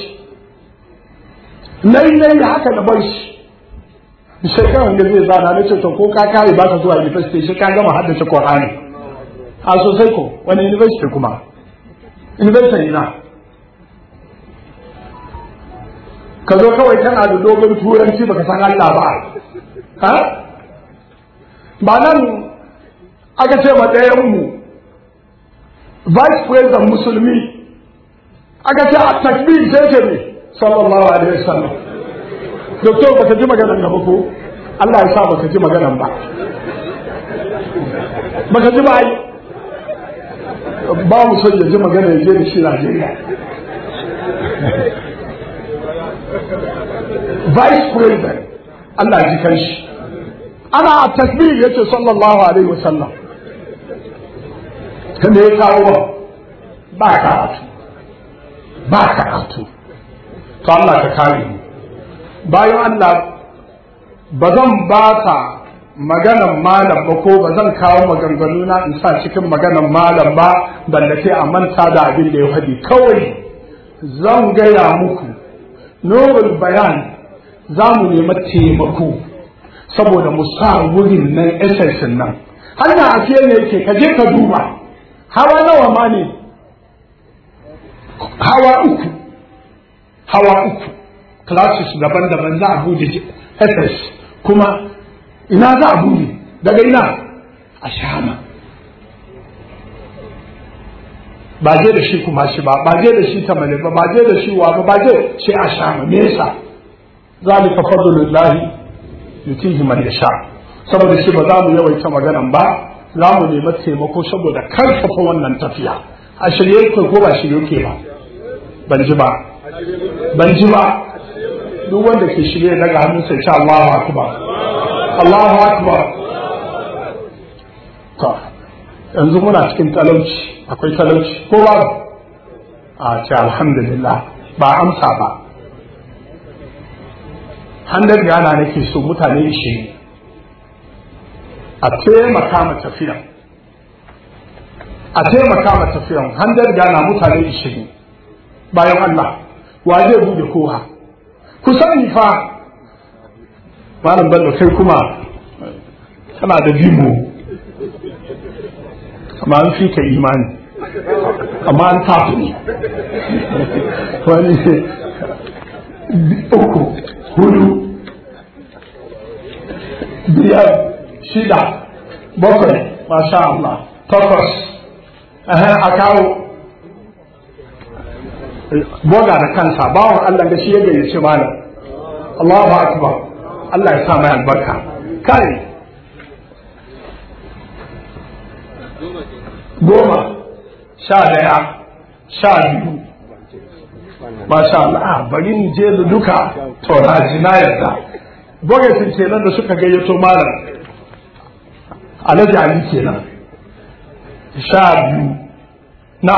nai nai haka na bar shi shekaran da zai zana na ce to ko ka kare ba ka zuwa university shi ka gama haddace Qur'ani a sosai ko wani university kuma university na ka zo kawai kana da dogon turanci baka san Allah ba ha ba nan aka ce ma ɗayan mu vice president musulmi aka ce a takbir sai ce ne sallallahu alaihi wasallam doctor baka ji maganan gaba ko Allah ya sa baka ji maganan ba baka ji ba ai ba mu son ya ji magana ya je da shi Najeriya vice president Allah ji kan shi ana takbir yace sallallahu alaihi wasallam kanda ya kawo ba karatu ba karatu to Allah ka kare mu bayan Allah ba zan ba ta maganan malam ba ko ba zan kawo maganganu na in sa cikin maganan malam ba balle sai a manta da abin da ya faɗi kawai zan gaya muku nurul bayan za mu nemi taimako saboda mu sa wurin nan esensin nan hanya a fiye ne yake ka je ka duba hawa nawa ma ne hawa uku hawa uku classes daban-daban za a bude ss kuma ina za a bude daga ina a shama ba je da shi kuma shi ba ba je da shi tamale ba ba je da shi wa ba ba je shi a shama me yasa zalika fadlullahi yutihi man yasha saboda shi ba za mu yawaita maganan ba za mu nemi taimako saboda karfafa wannan tafiya a shirye ko ko ba shirye ke ba ban ji ba ban ji ba duk wanda ke shirye daga hannun sai sha Allahu akbar Allahu akbar to yanzu muna cikin talauci akwai talauci ko ba a ce alhamdulillah ba amsa ba handar gana nake so mutane ishirin a taimaka ma tafiyan a taimaka ma tafiyan handar gana mutane ishirin bayan Allah wa zai bude kowa ku sani fa malam bello kai kuma kana da bimo amma an fi ka imani amma an tafi ne wani uku hudu biyar shida bakwai masha Allah takwas a kawo boga da kansa bawan Allah da shi ya gayyace malam Allahu akbar Allah ya sa mai albarka kai goma sha daya sha biyu masha Allah bari ni je da duka to na ji na yarda bogatin kenan da suka gayyato malam alhaji ali kenan sha biyu na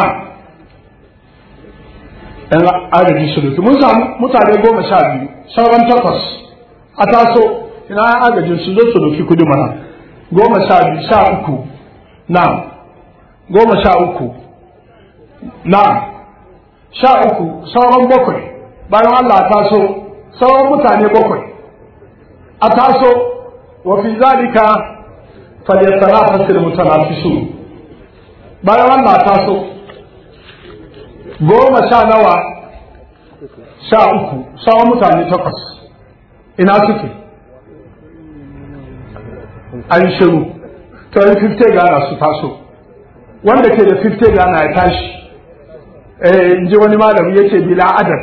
ɗan agaji sulutu mun samu mutane goma sha biyu sauran takwas a taso ina agajin su zo su doki kudi mana goma sha biyu sha uku na goma sha uku na sha uku sauran bakwai bayan Allah ta so sauran mutane bakwai a taso wa fi zalika falyatanafasul mutanafisun bayan wannan taso goma sha nawa sha uku sawa mutane takwas ina suke an shiru to yi 50 gana su taso wanda ke da 50 gana ya tashi eh in ji wani malami ya ce bila adad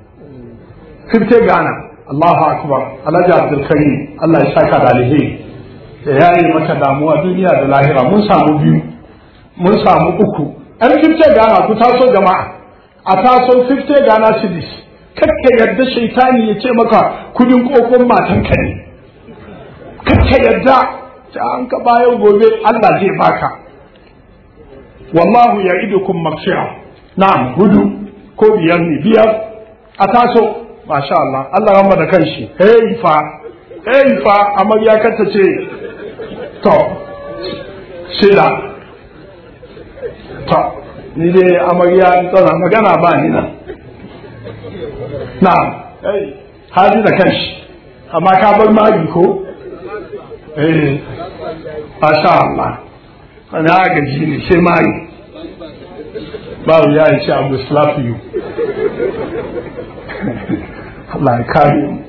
50 gana Allahu akbar Alhaji Abdul Karim Allah ya saka da alheri da yayi maka damuwa duniya da lahira mun samu biyu mun samu uku an 50 gana ku taso jama'a a taso 50 gana cities kakka yadda shaitani ya ce maka kudin kokon matanka ne kakka yadda ta an ka bayan gobe Allah zai baka wallahu ya idukum maghfira na'am hudu ko biyar ne biyar a taso masha Allah Allah ya da kanshi hey fa hey fa amarya kanta ce to shida to ni dai amarya tsana magana ba ni nan na'am hey haji da kanshi amma ka bar magi ko eh masha Allah wani agaji ne sai mari babu ya yi ce abu slap you Allah ya kare mu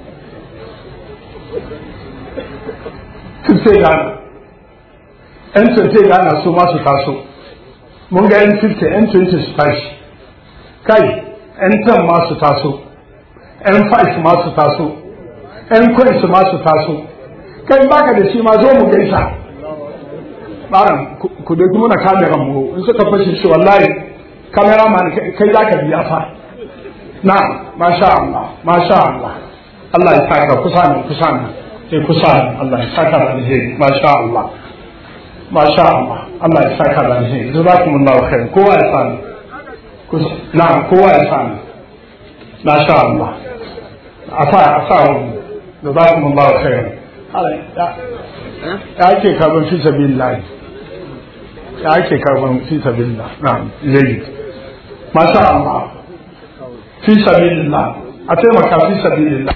sai gana yan sai gana su masu taso mun ga yan 50 yan 20 su tashi kai yan 10 masu taso yan 5 masu taso yan coins masu taso kai baka da shi ma zo mu gaisa baran ku dai muna kameran mu in suka fashe shi wallahi cameraman kai zaka biya fa na masha Allah masha Allah Allah ya saka kusa ne kusa ne sai kusa ne Allah ya saka da alheri masha Allah masha Allah Allah ya saka da alheri jazakumullahu khair kowa ya sani na kowa ya sani masha Allah asa asa jazakumullahu khair ya ake karban fi sabilillah ya ake karban fi sabilillah na'am jayyid masha Allah fi sabilillah a taimaka fi sabilillah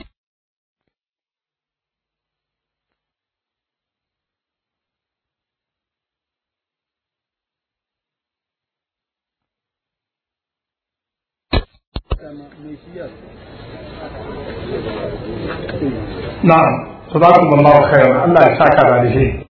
na'am صدقكم الله خيرا الله يسعدك على